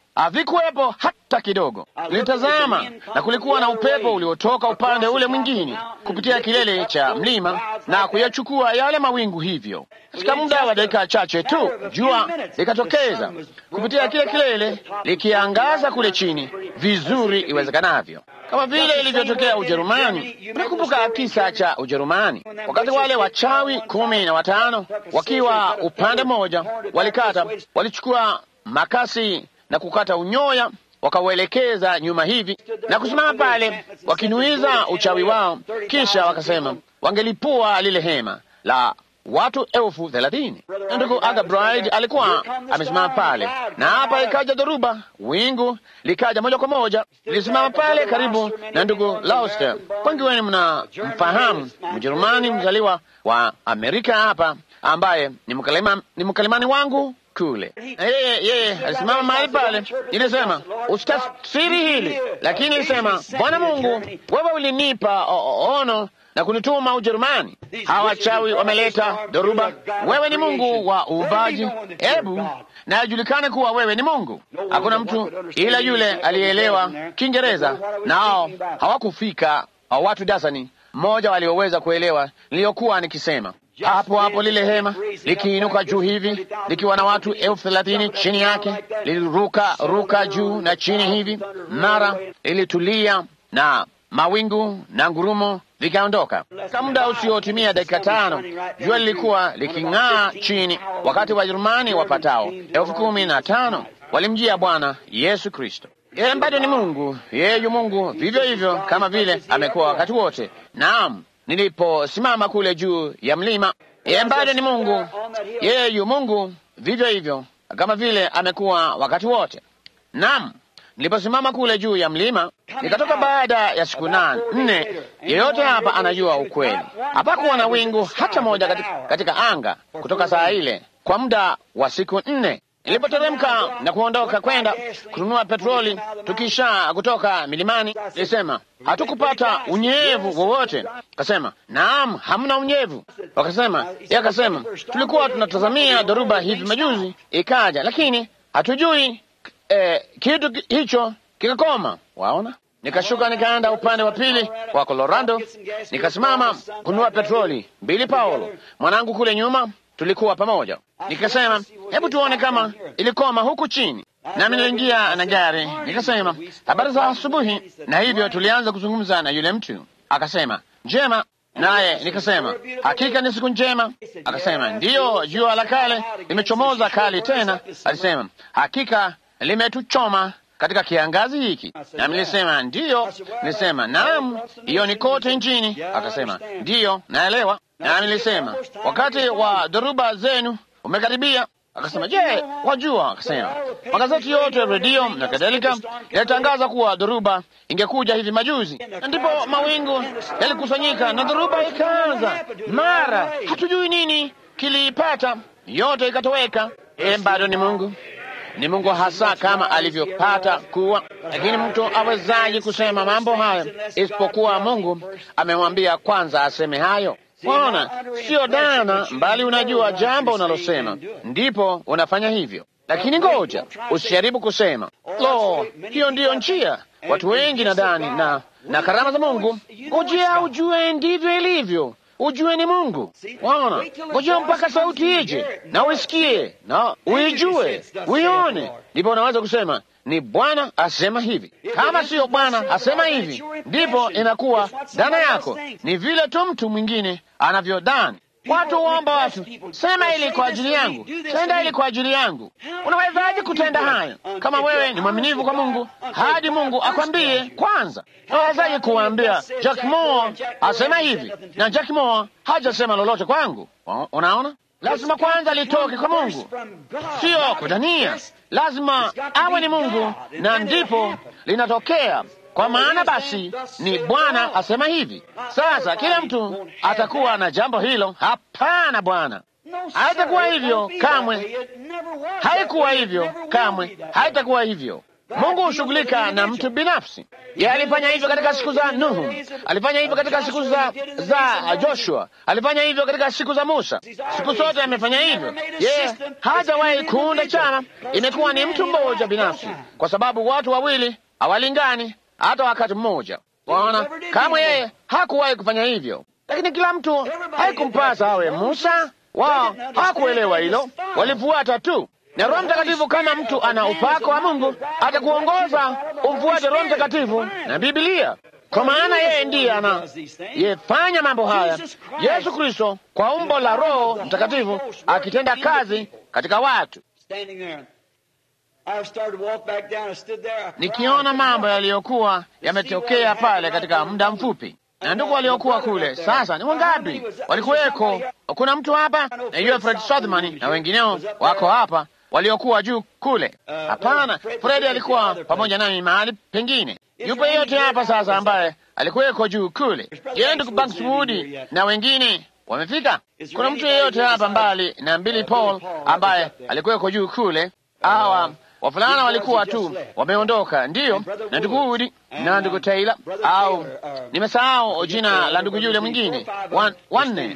havikuwepo hata kidogo. Nilitazama na kulikuwa na upepo uliotoka upande ule mwingine kupitia kilele cha mlima na kuyachukua yale mawingu. Hivyo katika muda wa dakika chache tu jua likatokeza kupitia kile kilele likiangaza kule chini vizuri iwezekanavyo, kama vile ilivyotokea Ujerumani. Unakumbuka kisa cha Ujerumani wakati wale wachawi kumi na watano wakiwa upande mmoja walikata, walichukua makasi na kukata unyoya wakauelekeza nyuma hivi na kusimama pale wakinuiza uchawi wao, kisha wakasema wangelipua lile hema la watu elfu thelathini. Ndugu Aga Bride alikuwa amesimama pale, na hapa ikaja dhoruba, wingu likaja moja kwa moja, lilisimama pale karibu na ndugu Lauster. Wengi wenu mna mfahamu Mjerumani mzaliwa wa Amerika hapa, ambaye ni mkalima, ni mkalimani wangu kule yeye yeye alisimama mahali pale. Nilisema usitafsiri hili, lakini nilisema Bwana Mungu, wewe ulinipa ono na kunituma Ujerumani. Hawa wachawi wameleta dhoruba. Wewe ni Mungu wa uumbaji, hebu na ajulikane kuwa wewe ni Mungu. Hakuna mtu ila yule aliyeelewa Kiingereza, nao hawakufika watu dasani mmoja walioweza kuelewa niliyokuwa nikisema. Hapo hapo lile hema likiinuka juu hivi likiwa na watu elfu thelathini chini yake, liliruka ruka juu na chini hivi, mara ilitulia na mawingu na ngurumo vikaondoka. Kwa muda usiotimia dakika tano, jua lilikuwa liking'aa chini, wakati Wajerumani wapatao elfu kumi na tano walimjia Bwana Yesu Kristo. Yeye bado ni Mungu, yeye yu Mungu vivyo hivyo kama vile amekuwa wakati wote. Naam, niliposimama kule juu ya mlima, yeye bado ni Mungu, yeye yu Mungu vivyo hivyo kama vile amekuwa wakati wote. Naam, niliposimama kule juu ya mlima nikatoka baada ya siku nane nne. Yeyote hapa anajua ukweli, hapakuwa na wingu hata moja katika, katika anga kutoka saa ile kwa muda wa siku nne. Nilipoteremka na kuondoka kwenda kununua petroli tukisha kutoka milimani, nilisema hatukupata unyevu wowote. Akasema naam, hamna unyevu. Wakasema yeye akasema tulikuwa tunatazamia dhoruba hivi majuzi ikaja, lakini hatujui eh, kitu hicho kikakoma. Waona, nikashuka nikaenda upande wa pili wa Colorado, nikasimama kununua petroli. Bili Paulo mwanangu kule nyuma tulikuwa pamoja. Nikasema hebu tuone kama ilikoma huku chini, nami niliingia na gari, nikasema habari za asubuhi, na hivyo tulianza kuzungumza na yule mtu. Akasema njema, naye nikasema hakika ni siku njema. Akasema ndiyo, jua la kale limechomoza kali tena. Alisema hakika limetuchoma katika kiangazi hiki, nami nilisema ndiyo. Nilisema naam, hiyo ni kote nchini. Akasema ndiyo, naelewa. Nami nilisema wakati wa dhoruba zenu umekaribia. Akasema je, wajua? Akasema magazeti yote, redio na kadhalika yalitangaza kuwa dhoruba ingekuja hivi majuzi, na ndipo mawingu yalikusanyika na dhoruba ikaanza mara, hatujui nini kiliipata, yote ikatoweka. E, bado ni Mungu ni Mungu hasa kama alivyopata kuwa. Lakini mtu awezaje kusema mambo hayo isipokuwa Mungu amemwambia kwanza aseme hayo? Bwana, sio dana, mbali unajua jambo unalosema, ndipo unafanya hivyo. Lakini ngoja usijaribu kusema lo, hiyo ndiyo njia. Watu wengi nadhani na na karama za Mungu, ngojea ujue ndivyo ilivyo ujue ni Mungu. Waona, ngojea mpaka sauti ije na uisikie na uijue, uione, ndipo unaweza kusema ni Bwana asema hivi. Kama siyo Bwana asema hivi, ndipo inakuwa dhana yako. Ni vile tu mtu mwingine anavyodhani. Watu huomba watu, sema hili kwa ajili yangu, tenda hili kwa ajili yangu. Unawezaje kutenda hayo kama wewe ni mwaminifu kwa Mungu hadi Mungu akwambie kwanza? Unawezaje kuwaambia Jack Moore asema hivi na Jack Moore hajasema lolote kwangu? Unaona, lazima kwanza litoke kwa Mungu, sio kudhania. Lazima awe ni Mungu na ndipo linatokea kwa maana basi ni Bwana asema hivi. Sasa kila mtu atakuwa na jambo hilo. Hapana, Bwana, haitakuwa hivyo kamwe, haikuwa hivyo kamwe, haitakuwa hivyo. Mungu hushughulika na mtu binafsi. Yeye alifanya hivyo katika siku za Nuhu, alifanya hivyo katika siku za, za Joshua, alifanya hivyo katika siku za Musa. Siku zote amefanya hivyo. Yeye hajawahi kuunda chama, imekuwa ni mtu mmoja binafsi, kwa sababu watu wawili hawalingani hata wakati mmoja. Waona, kama yeye hakuwahi kufanya hivyo, lakini kila mtu haikumpasa awe Musa. Wao hawakuelewa hilo, walifuata tu na Roho Mtakatifu. Kama mtu ana upako wa Mungu, atakuongoza umfuate Roho Mtakatifu na Biblia, kwa maana yeye ndiye ana yefanya mambo haya. Yesu Kristo kwa umbo la Roho Mtakatifu akitenda kazi katika watu. Nikiona mambo yaliyokuwa yametokea pale katika muda mfupi na ndugu waliokuwa kule sasa ni wangapi walikuweko? Kuna mtu hapa najua Fred Sothman na wengineo wako hapa waliokuwa juu kule. Hapana, Fred alikuwa pamoja nami mahali pengine. Yupo yeyote hapa sasa ambaye alikuweko juu kule? Je, ndugu Bankswood na wengine wamefika? Kuna mtu yeyote hapa mbali na Billy Paul ambaye alikuweko juu kule? Hawa wavulana walikuwa tu wameondoka, ndiyo, na ndugu Wood na ndugu Taylor, au nimesahau jina la ndugu yule mwingine, wanne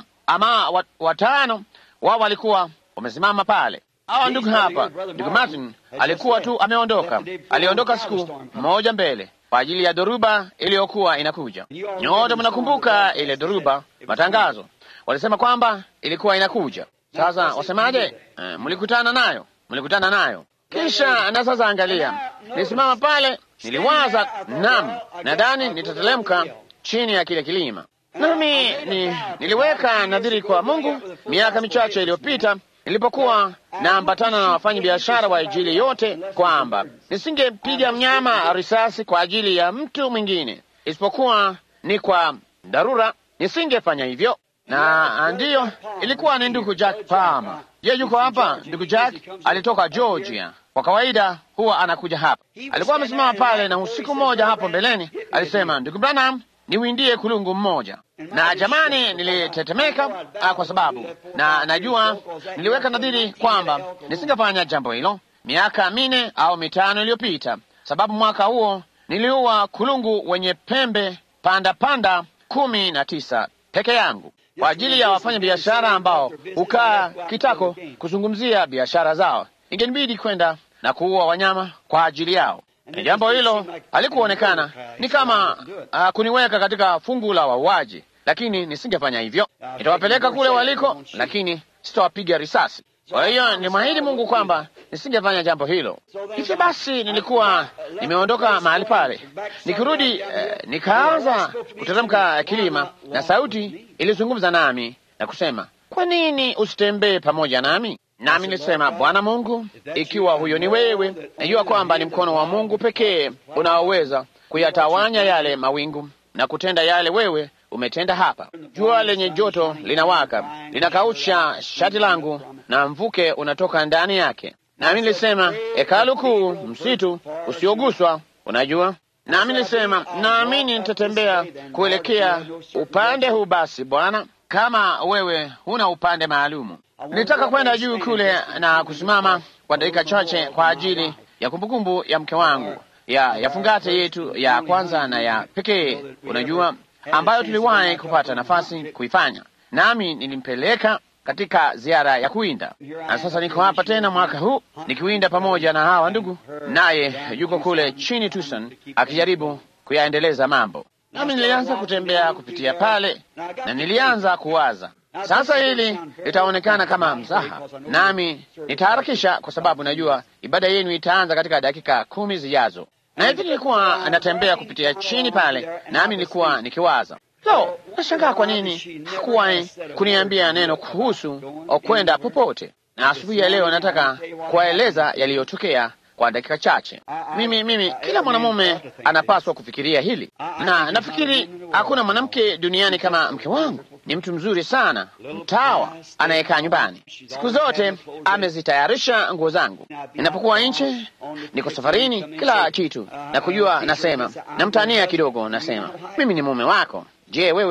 ama watano wao walikuwa wamesimama pale. Hawa ndugu hapa, ndugu Martin alikuwa tu ameondoka, aliondoka siku moja mbele kwa ajili ya dhoruba iliyokuwa inakuja. Nyote mnakumbuka ile dhoruba, matangazo walisema kwamba ilikuwa inakuja. Sasa wasemaje? Uh, mlikutana nayo, mlikutana nayo kisha na sasa, angalia, nisimama pale, niliwaza nam, nadhani nitatelemka chini ya kile kilima. Nami ni, niliweka nadhiri kwa Mungu miaka michache iliyopita nilipokuwa naambatana na wafanya biashara wa Injili yote kwamba nisingepiga mnyama risasi kwa ajili ya mtu mwingine isipokuwa ni kwa dharura, nisingefanya hivyo. Na ndiyo ilikuwa ni ndugu Jack Palmer. Je, yuko hapa? Ndugu Jack alitoka Georgia. Kwa kawaida huwa anakuja hapa. Alikuwa amesimama pale, na usiku mmoja hapo mbeleni alisema, ndugu Branham, niwindie kulungu mmoja. Na jamani, nilitetemeka kwa sababu na najua niliweka nadhiri kwamba nisingefanya jambo hilo miaka minne au mitano iliyopita, sababu mwaka huo niliua kulungu wenye pembe panda panda kumi na tisa peke yangu kwa ajili ya wafanya biashara ambao hukaa kitako kuzungumzia biashara zao. Ingenibidi kwenda na kuua wanyama kwa ajili yao. Na jambo hilo halikuonekana ni kama uh, kuniweka katika fungu la wauaji, lakini nisingefanya hivyo. Nitawapeleka kule waliko, lakini sitawapiga risasi. Kwa hiyo nilimwahidi Mungu kwamba nisingefanya jambo hilo. Hivyo basi, nilikuwa nimeondoka mahali pale, nikirudi eh, nikaanza kuteremka kilima, na sauti ilizungumza nami na kusema, kwa nini usitembee pamoja nami? Nami nilisema, Bwana Mungu, ikiwa huyo ni wewe, najua kwamba ni mkono wa Mungu pekee unaoweza kuyatawanya yale mawingu na kutenda yale wewe umetenda hapa. Jua lenye joto linawaka, linakausha shati langu na mvuke unatoka ndani yake. Nami nilisema, hekalu kuu, msitu usioguswa, unajua. Nami nilisema, naamini nitatembea kuelekea upande huu. Basi Bwana, kama wewe huna upande maalumu nilitaka kwenda juu kule na kusimama kwa dakika chache kwa ajili ya kumbukumbu ya mke wangu ya ya fungate yetu ya kwanza na ya pekee, unajua, ambayo tuliwahi kupata nafasi kuifanya. Nami nilimpeleka katika ziara ya kuwinda, na sasa niko hapa tena mwaka huu nikiwinda pamoja na hawa ndugu, naye yuko kule chini Tucson akijaribu kuyaendeleza mambo. Nami nilianza kutembea kupitia pale na nilianza kuwaza sasa hili litaonekana kama mzaha, nami nitaharakisha kwa sababu najua ibada yenu itaanza katika dakika kumi zijazo. Na hivi nilikuwa natembea kupitia chini pale, nami nilikuwa nikiwaza, lo, nashangaa kwa nini hakuwahi kuniambia neno kuhusu kwenda popote. Na asubuhi ya leo nataka kuwaeleza yaliyotokea kwa dakika chache. Mimi mimi, kila mwanamume anapaswa kufikiria hili, na nafikiri hakuna mwanamke duniani kama mke wangu. Ni mtu mzuri sana, mtawa anayekaa nyumbani siku zote, amezitayarisha nguo zangu. Ninapokuwa nje, niko safarini, kila kitu na kujua. Nasema namtania kidogo, nasema mimi ni mume wako. Je, wewe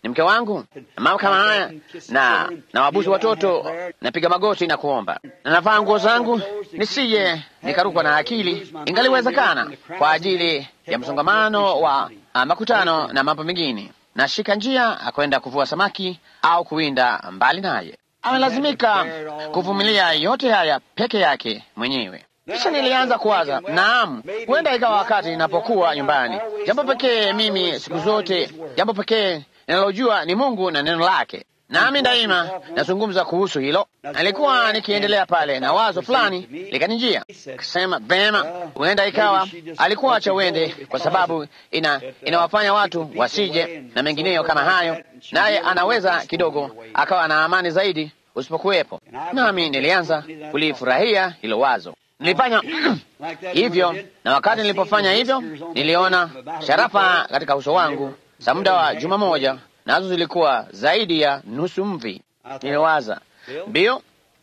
ni mke wangu, mambo kama haya, na na wabusu watoto, napiga magoti na kuomba, na navaa nguo zangu nisije nikarukwa na akili, ingaliwezekana kwa ajili ya msongamano wa ah, makutano na mambo mengine. Nashika njia kwenda kuvua samaki au kuwinda mbali naye. Amelazimika kuvumilia yote haya peke yake mwenyewe. Kisha nilianza kuwaza, naam, huenda ikawa wakati ninapokuwa nyumbani, jambo pekee mimi siku zote, jambo pekee ninalojua ni Mungu na neno lake, nami daima nazungumza kuhusu hilo. Nilikuwa nikiendelea pale na wazo fulani likanijia, kasema vema, huenda ikawa alikuwa acha uende kwa sababu ina inawafanya watu wasije na mengineyo kama hayo, naye anaweza kidogo akawa na amani zaidi usipokuwepo. Nami nilianza kulifurahia hilo wazo. Nilifanya hivyo, na wakati nilipofanya hivyo, niliona sharafa katika uso wangu za muda wa juma moja, nazo zilikuwa zaidi ya nusu mvi. Niliwaza, mbio,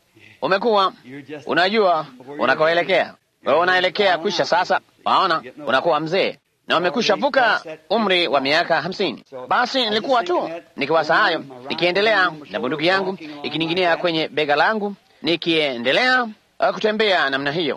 umekuwa unajua unakoelekea. Wewe unaelekea kwisha sasa, waona, unakuwa mzee na umekwisha vuka umri wa miaka hamsini. Basi nilikuwa tu nikiwaza hayo, nikiendelea na bunduki yangu ikining'inia kwenye bega langu, nikiendelea uh, kutembea namna hiyo,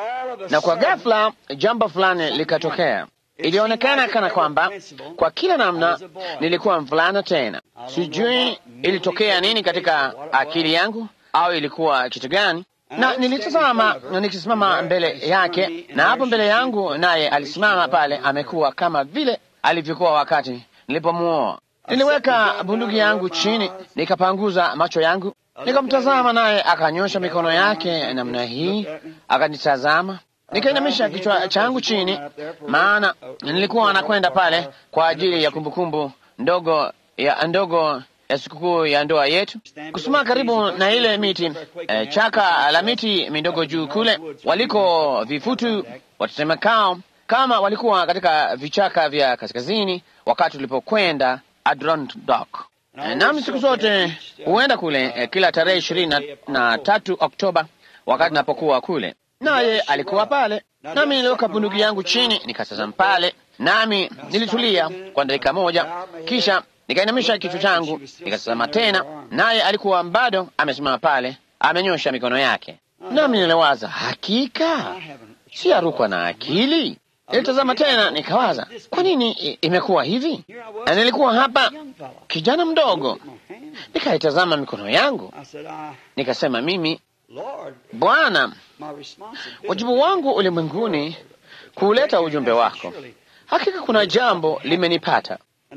na kwa ghafla jambo fulani likatokea. Ilionekana kana kwamba kwa kila namna nilikuwa mvulana tena. Sijui ilitokea nini katika akili yangu au ilikuwa kitu gani, na nilitazama na nikisimama mbele yake, na hapo mbele yangu naye alisimama pale, amekuwa kama vile alivyokuwa wakati nilipomuoa. Niliweka bunduki yangu chini, nikapanguza macho yangu, nikamtazama, naye akanyosha mikono yake namna hii, akanitazama nikainamisha kichwa changu chini, maana nilikuwa nakwenda pale kwa ajili ya kumbukumbu ndogo ya ndogo ya sikukuu ya ndoa yetu, kusimama karibu na ile miti eh, chaka la miti midogo juu kule waliko vifutu watetemekao, kama walikuwa katika vichaka vya kaskazini wakati tulipokwenda Adirondack. Eh, nami siku zote huenda kule eh, kila tarehe ishirini na, na tatu Oktoba wakati napokuwa kule naye alikuwa pale, nami niliweka bunduki yangu chini, nikatazama pale, nami nilitulia kwa dakika moja, kisha nikainamisha kichwa changu, nikatazama tena, naye alikuwa bado amesimama pale, amenyosha mikono yake, nami niliwaza, hakika si arukwa na akili. Nilitazama tena, nikawaza, kwa nini imekuwa hivi? Na nilikuwa hapa kijana mdogo, nikaitazama mikono yangu, nikasema mimi Bwana, wajibu wangu ulimwenguni kuuleta ujumbe wako. Hakika kuna jambo limenipata.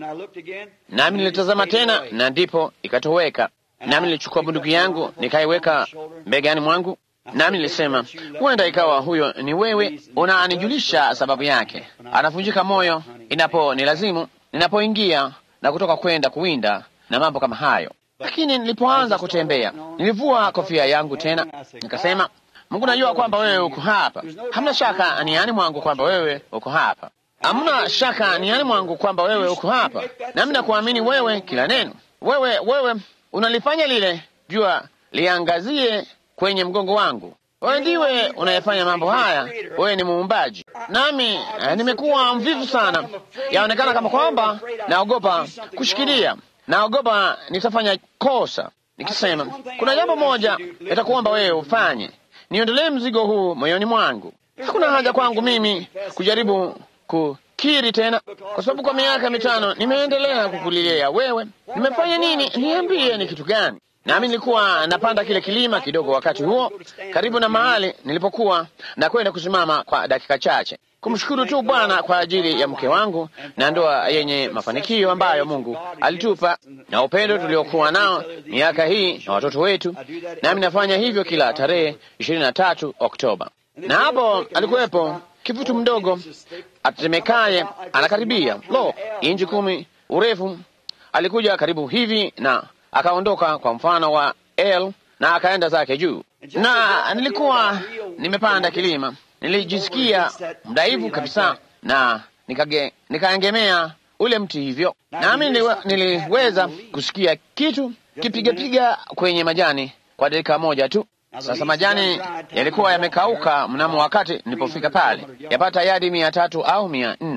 Nami nilitazama tena, na ndipo ikatoweka. Nami nilichukua bunduki yangu nikaiweka mbegani mwangu, nami nilisema, huenda ikawa huyo ni wewe, unanijulisha sababu yake. Anavunjika moyo inapo ni lazimu ninapoingia na kutoka kwenda kuwinda na mambo kama hayo. Lakini nilipoanza kutembea, nilivua kofia yangu tena, nikasema, Mungu, najua kwamba wewe uko hapa. Hamna shaka niani mwangu kwamba wewe uko hapa. Hamna shaka niani mwangu kwamba wewe uko hapa, nami nakuamini wewe kila neno. Wewe wewe unalifanya lile jua liangazie kwenye mgongo wangu. Wewe ndiwe unayefanya mambo haya, wewe ni muumbaji. Nami eh, nimekuwa mvivu sana, yaonekana kama kwamba naogopa kushikilia naogopa nitafanya kosa, nikisema kuna jambo moja nitakuomba wewe ufanye, niondolee mzigo huu moyoni mwangu. Hakuna haja kwangu mimi kujaribu kukiri tena, kwa sababu kwa miaka mitano nimeendelea kukulilia wewe. Nimefanya nini? Niambie, ni kitu gani? Nami nilikuwa napanda kile kilima kidogo wakati huo, karibu na mahali nilipokuwa na kwenda kusimama kwa dakika chache kumshukuru tu Bwana kwa ajili ya mke wangu na ndoa yenye mafanikio ambayo Mungu alitupa na upendo tuliokuwa nao miaka hii na watoto wetu. Nami nafanya hivyo kila tarehe ishirini na tatu Oktoba, na hapo alikuwepo kivutu mdogo atetemekaye, anakaribia lo inchi kumi urefu. Alikuja karibu hivi na akaondoka kwa mfano wa L na akaenda zake juu, na nilikuwa nimepanda kilima nilijisikia mdaivu kabisa na nikage, nikaegemea ule mti hivyo, nami niliwe, niliweza kusikia kitu kipigapiga kwenye majani kwa dakika moja tu. Sasa majani yalikuwa yamekauka mnamo wakati nilipofika pale, yapata yadi mia tatu au mia nne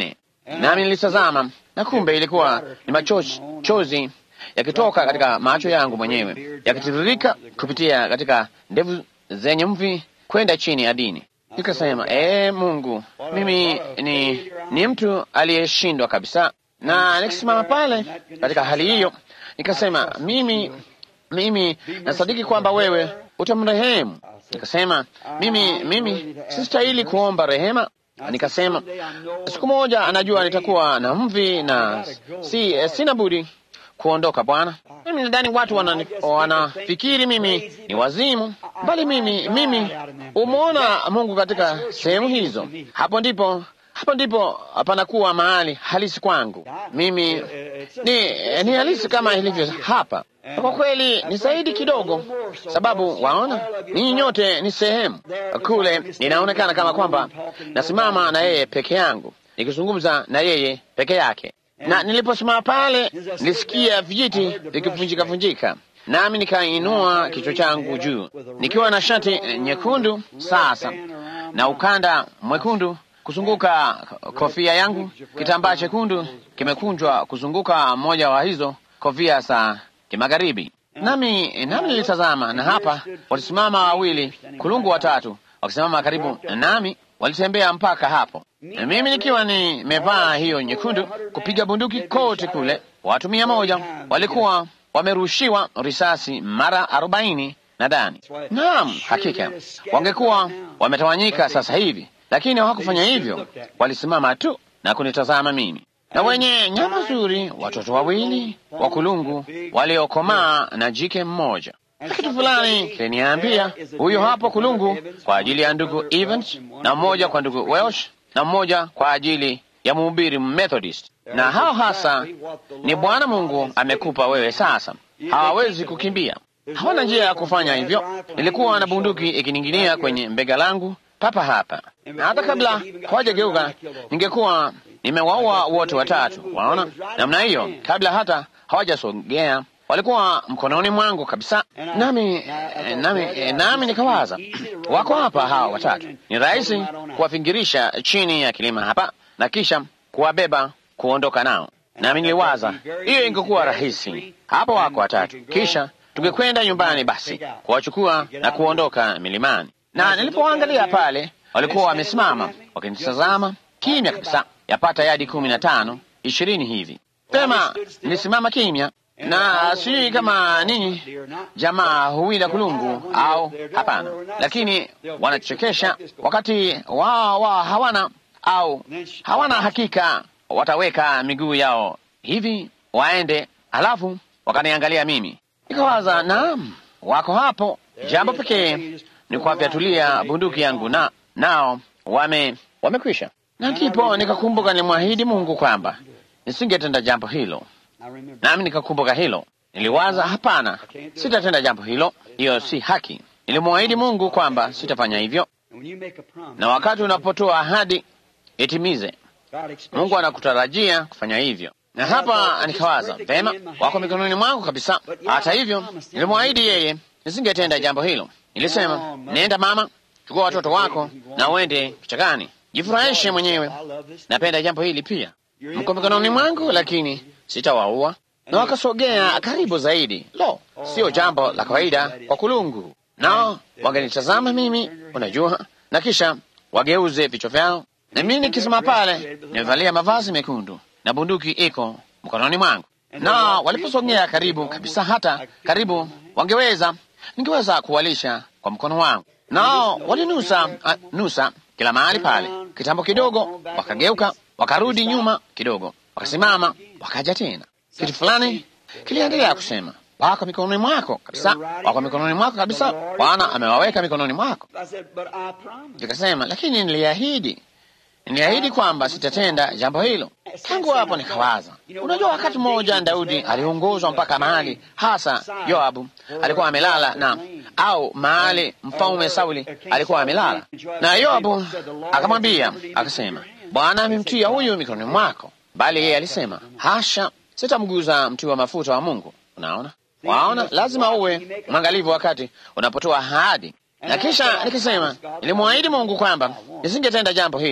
nami nilitazama, na kumbe ilikuwa ni machozi yakitoka katika macho yangu mwenyewe yakitiririka kupitia katika ndevu zenye mvi kwenda chini ya dini. Nikasema, ee Mungu, mimi ni, ni mtu aliyeshindwa kabisa. Na nikisimama pale katika hali hiyo, nikasema mimi mimi nasadiki kwamba wewe utamrehemu. Nikasema mimi mimi sistahili kuomba rehema. Nikasema siku moja anajua nitakuwa na mvi na si sina budi kuondoka Bwana. Mimi nadhani watu wanafikiri wana mimi ni wazimu, bali mimi mimi umeona Mungu katika sehemu hizo. Hapo ndipo hapo ndipo panakuwa mahali halisi kwangu. Mimi ni, ni halisi kama ilivyo hapa. Kwa kweli ni zaidi kidogo, sababu waona, ninyi nyote ni sehemu kule. Ninaonekana kama kwamba nasimama na yeye peke yangu, nikizungumza na yeye peke yake na niliposimama pale nilisikia vijiti vikivunjika vunjika, nami nikainua kichwa changu juu nikiwa na shati nyekundu sasa na ukanda mwekundu kuzunguka kofia yangu. Kitambaa chekundu kimekunjwa kuzunguka mmoja wa hizo kofia za kimagharibi, nami nami nilitazama, na hapa walisimama wawili kulungu watatu wakisimama karibu nami, walitembea mpaka hapo na mimi nikiwa nimevaa hiyo nyekundu, kupiga bunduki kote kule. Watu mia moja walikuwa wamerushiwa risasi mara arobaini nadhani. Naam, hakika wangekuwa wametawanyika sasa hivi, lakini hawakufanya hivyo. Walisimama tu na kunitazama mimi, na wenye nyama nzuri, watoto wawili wa kulungu waliokomaa na jike mmoja. Kitu fulani kiliniambia huyo hapo kulungu kwa ajili ya ndugu Evans na mmoja kwa ndugu Welsh na mmoja kwa ajili ya mhubiri Methodist. Na hao hasa ni Bwana Mungu amekupa wewe sasa. Hawawezi kukimbia, hawana njia ya kufanya hivyo. Nilikuwa na bunduki ikining'inia kwenye mbega langu papa hapa, na hata kabla hawajageuka ningekuwa nimewaua wote watatu. Waona namna hiyo, kabla hata hawajasogea walikuwa mkononi mwangu kabisa. Nami nami nami nikawaza, wako hapa hawa watatu, ni rahisi kuwafingirisha chini ya kilima hapa na kisha kuwabeba kuondoka nao. Nami niliwaza hiyo ingekuwa rahisi, hapo wako watatu, kisha tungekwenda nyumbani basi kuwachukua na kuondoka milimani. Na nilipoangalia pale, walikuwa wamesimama wakinitazama kimya kabisa, yapata yadi kumi na tano ishirini hivi. Pema nilisimama kimya na sijui kama ninyi jamaa huwila kulungu au hapana, lakini wanachekesha wakati wao wao hawana au hawana hakika, wataweka miguu yao hivi waende, halafu wakaniangalia mimi, nikawaza naam, wako hapo. Jambo pekee ni kuwafyatulia bunduki yangu na nao wame wamekwisha. Na ndipo nikakumbuka nilimwahidi Mungu kwamba nisingetenda jambo hilo nami nikakumbuka hilo. Niliwaza, hapana, sitatenda jambo hilo, hiyo si haki. Nilimwahidi Mungu kwamba sitafanya hivyo, na wakati unapotoa ahadi itimize. Mungu anakutarajia kufanya hivyo, na hapa nikawaza, vema, wako mikononi mwangu kabisa. Hata hivyo, nilimwahidi yeye nisingetenda jambo hilo. Nilisema, nenda mama, chukua watoto wako na uende kichakani, jifurahishe mwenyewe. Napenda jambo hili pia, mko mikononi mwangu, lakini sitawaua. Na wakasogea karibu zaidi. Lo, sio jambo la kawaida kwa kulungu, nao wangenitazama mimi, unajua, na kisha wageuze vichwa vyao, na mimi nikisema pale, nimevalia mavazi mekundu na bunduki iko mkononi mwangu. Na waliposogea karibu kabisa, hata karibu wangeweza, ningeweza kuwalisha kwa mkono wangu, nao walinusa a, nusa kila mahali pale. Kitambo kidogo, wakageuka, wakarudi nyuma kidogo, wakasimama wakaja tena. Kitu fulani kiliendelea kusema, wako mikononi mwako kabisa, wako mikononi mwako kabisa, Bwana amewaweka mikononi mwako. Nikasema, lakini niliahidi, niliahidi kwamba sitatenda jambo hilo. Tangu hapo nikawaza, unajua, wakati mmoja Daudi aliongozwa mpaka mahali hasa Yoabu alikuwa amelala na au mahali mfalme Sauli alikuwa amelala, na Yoabu akamwambia akasema, Bwana amemtia huyu mikononi mwako bali yeye alisema hasha, sitamguza mti wa mafuta wa Mungu. Unaona, waona, lazima uwe mwangalivu wakati unapotoa ahadi. Na kisha nikisema, nilimwahidi Mungu kwamba nisingetenda jambo hilo,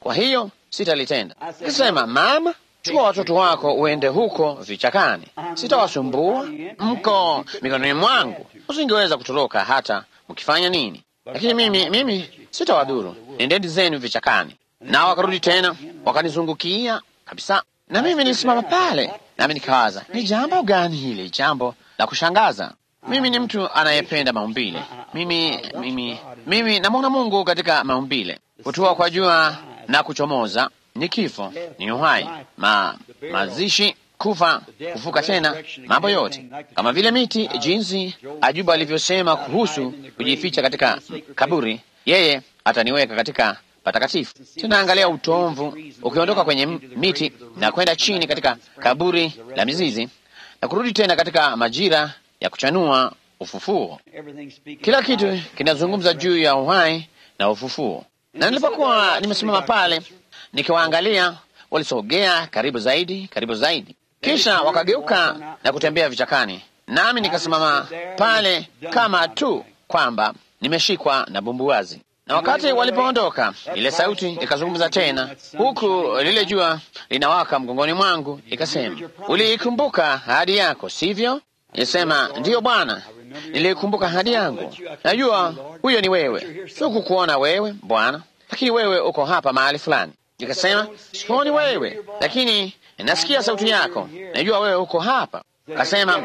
kwa hiyo sitalitenda. Nikasema, mama, chukua watoto wako uende huko vichakani, sitawasumbua, mko mikononi mwangu, usingeweza kutoroka hata mkifanya nini, lakini mimi mimi sitawadhuru, nendeni zenu vichakani. Nao wakarudi tena wakanizungukia kabisa, na mimi nilisimama pale, nami nikawaza, ni jambo gani hili, jambo la kushangaza. Mimi ni mtu anayependa maumbile. Mimi mimi mimi namwona Mungu katika maumbile, kutua kwa jua na kuchomoza, ni kifo, ni uhai, ma, mazishi, kufa, kufuka tena, mambo yote kama vile miti, jinsi Ajuba alivyosema kuhusu kujificha katika kaburi, yeye ataniweka katika patakatifu. Tunaangalia utomvu ukiondoka kwenye miti na kwenda chini katika kaburi la mizizi na kurudi tena katika majira ya kuchanua ufufuo. Kila kitu kinazungumza juu ya uhai na ufufuo. Na nilipokuwa nimesimama pale nikiwaangalia, walisogea karibu zaidi, karibu zaidi, kisha wakageuka na kutembea vichakani, nami nikasimama pale kama tu kwamba nimeshikwa na bumbuwazi. Na wakati walipoondoka, ile sauti ikazungumza tena, huku lile jua linawaka mgongoni mwangu, ikasema, uliikumbuka ahadi yako, sivyo? Nilisema, ndiyo Bwana, niliikumbuka ahadi yangu. Najua huyo ni wewe, sikukuona wewe Bwana, lakini wewe uko hapa mahali fulani. Nikasema, sikuoni wewe, lakini nasikia sauti yako, najua wewe uko hapa. Kasema,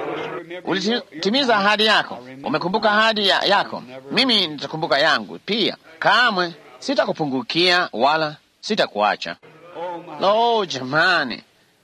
ulitimiza ahadi yako, umekumbuka ahadi ya yako, mimi nitakumbuka yangu pia. Kamwe sitakupungukia wala sitakuacha. Lo, jamani,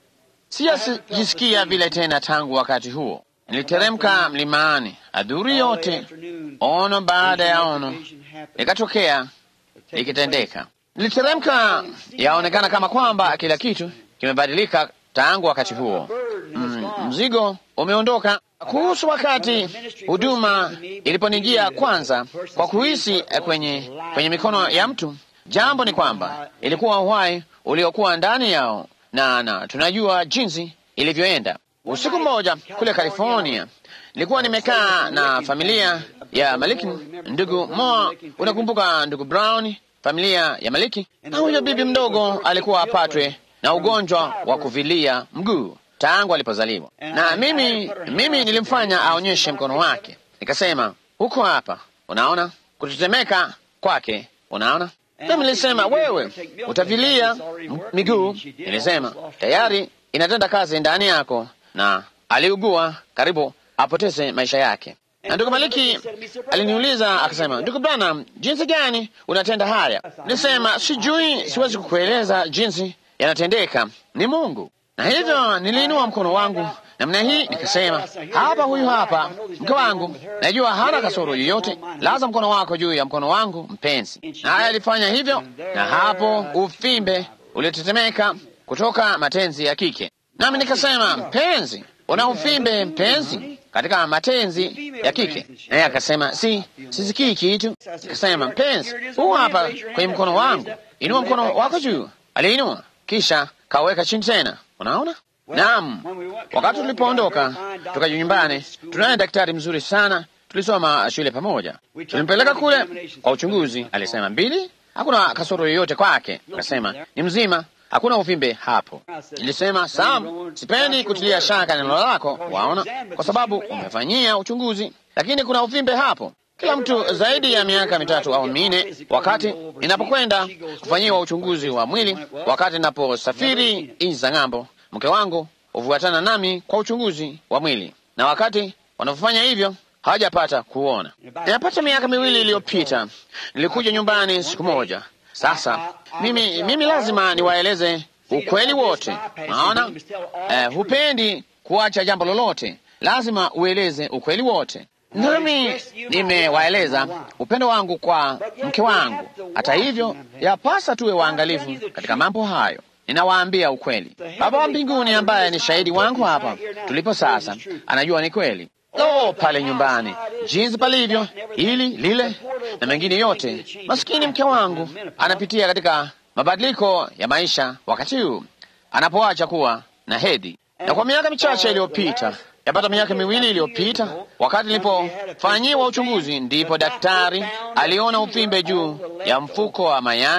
sijasikia vile tena tangu wakati huo. Niliteremka mlimani, adhuri yote, ono baada ya ono likatokea likitendeka. Niliteremka, yaonekana kama kwamba kila kitu kimebadilika tangu wakati huo. Mm, mzigo umeondoka. Kuhusu wakati huduma iliponijia kwanza, kwa kuhisi kwenye, kwenye mikono ya mtu, jambo ni kwamba ilikuwa uhai uliokuwa ndani yao, na, na tunajua jinsi ilivyoenda. Usiku mmoja kule California, nilikuwa nimekaa na familia ya Maliki, ndugu Moa, unakumbuka ndugu Brown, familia ya Maliki, na huyo bibi mdogo alikuwa apatwe na ugonjwa wa kuvilia mguu tangu alipozaliwa, na mimi mimi nilimfanya aonyeshe mkono wake. Nikasema, huko hapa, unaona kutetemeka kwake, unaona. Mimi nilisema, wewe utavilia miguu. Nilisema tayari inatenda kazi ndani yako, na aliugua karibu apoteze maisha yake. Na ndugu Maliki aliniuliza akasema, ndugu Branham, jinsi gani unatenda haya? Nilisema sijui, siwezi kukueleza jinsi yanatendeka, ni Mungu. Na hivyo niliinua mkono wangu namna hii nikasema, hapa, huyu hapa mke wangu, najua hana kasoro yoyote, laza mkono wako juu ya mkono wangu mpenzi. Naye alifanya hivyo, na hapo uvimbe ulitetemeka kutoka matenzi ya kike. Nami nikasema, mpenzi, una uvimbe mpenzi katika matenzi ya kike. Naye akasema, si sisikii kitu. Nikasema, mpenzi, huu hapa kwenye mkono wangu, inua mkono wako juu. Aliinua kisha kaweka chini tena. Unaona? Naam. Wakati tulipoondoka tukaja nyumbani, tunaye daktari mzuri sana, tulisoma shule pamoja. Tulimpeleka kule kwa uchunguzi, alisema mbili, hakuna kasoro yoyote kwake. Akasema ni mzima, hakuna uvimbe hapo. Nilisema Sam, sipendi kutilia shaka neno lako, waona, kwa sababu umefanyia uchunguzi, lakini kuna uvimbe hapo. Kila mtu zaidi ya miaka mitatu au minne, wakati ninapokwenda kufanyiwa uchunguzi wa mwili, wakati ninaposafiri nchi za ng'ambo, mke wangu hufuatana nami kwa uchunguzi wa mwili, na wakati wanapofanya hivyo hawajapata kuona. Inapata miaka miwili iliyopita, nilikuja nyumbani siku moja. Sasa mimi, mimi lazima niwaeleze ukweli wote, naona eh, hupendi kuacha jambo lolote, lazima ueleze ukweli wote nami nimewaeleza upendo wangu kwa mke wangu. Hata hivyo, yapasa tuwe waangalifu katika mambo hayo. Ninawaambia ukweli. Baba wa mbinguni ambaye ni shahidi wangu hapa tulipo sasa, anajua ni kweli. Lo, pale nyumbani jinsi palivyo, hili lile na mengine yote, maskini mke wangu anapitia katika mabadiliko ya maisha wakati huu anapoacha kuwa na hedhi, na kwa miaka michache iliyopita yapata miaka miwili iliyopita, wakati nilipofanyiwa uchunguzi, ndipo daktari aliona uvimbe juu ya mfuko wa mayai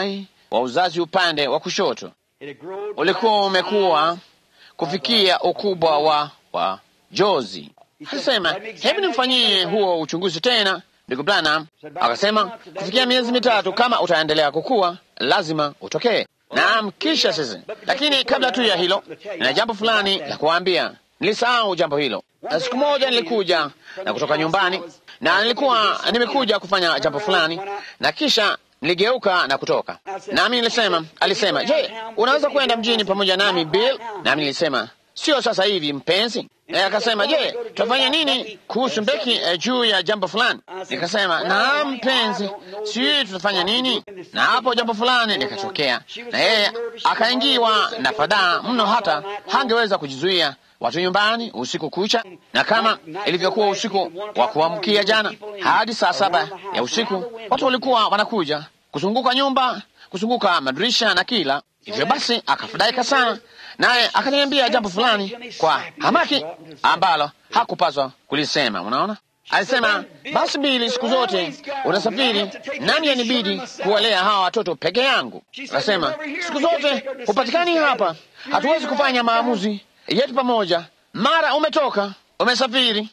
wa uzazi upande wa kushoto ulikuwa umekuwa kufikia ukubwa wa wa jozi. Akasema, hebu nimfanyie huo uchunguzi tena ndugu Branham. Akasema, kufikia miezi mitatu, kama utaendelea kukua, lazima utokee. Naam, kisha sasa, lakini kabla tu ya hilo, nina jambo fulani la kuambia. Nilisahau jambo hilo. Na siku moja nilikuja na kutoka nyumbani, na nilikuwa nimekuja kufanya jambo fulani, na kisha niligeuka na kutoka. Nami nilisema, alisema, je, unaweza kwenda mjini pamoja nami Bill? Nami nilisema sio sasa hivi mpenzi. E, akasema je, tutafanya nini kuhusu Mbeki eh, juu ya jambo fulani? Nikasema naam mpenzi, sijui tutafanya nini. Na hapo jambo fulani likatokea, na yeye akaingiwa na fadhaa mno, hata hangeweza kujizuia watu nyumbani usiku kucha, na kama ilivyokuwa usiku wa kuamkia jana, hadi saa saba ya usiku watu walikuwa wanakuja kuzunguka nyumba, kuzunguka madirisha na kila hivyo. Basi akafadhaika sana, naye akaniambia jambo fulani kwa hamaki ambalo hakupaswa kulisema. Unaona, alisema basi, Bili, siku zote unasafiri, nami yanibidi kuwalea hawa watoto peke yangu. Akasema siku zote hupatikani hapa, hatuwezi kufanya maamuzi yetu pamoja. Mara umetoka umesafiri.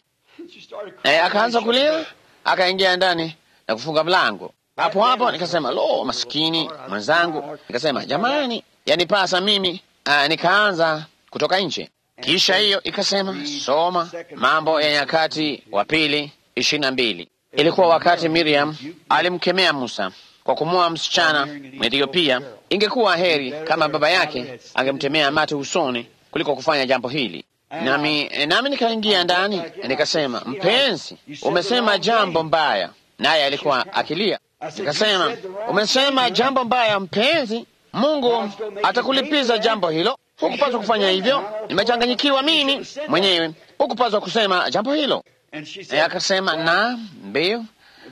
E, akaanza kulia, akaingia ndani na kufunga mlango. Hapo hapo nikasema lo, maskini mwenzangu. Nikasema jamani, yanipasa mimi. Aa, nikaanza kutoka nje. Kisha hiyo ikasema soma Mambo ya Nyakati wa Pili ishirini na mbili. Ilikuwa wakati Miriam alimkemea Musa kwa kumwoa msichana Mwethiopia. Ingekuwa heri kama baba yake angemtemea mate usoni kuliko kufanya jambo hili. Nami, nami nikaingia ndani nikasema, mpenzi, umesema jambo mbaya. Naye alikuwa akilia. Nikasema, umesema jambo mbaya mpenzi, Mungu atakulipiza jambo hilo. Hukupaswa kufanya hivyo, nimechanganyikiwa mimi mwenyewe. Hukupaswa kusema jambo hilo. E, akasema na mbio,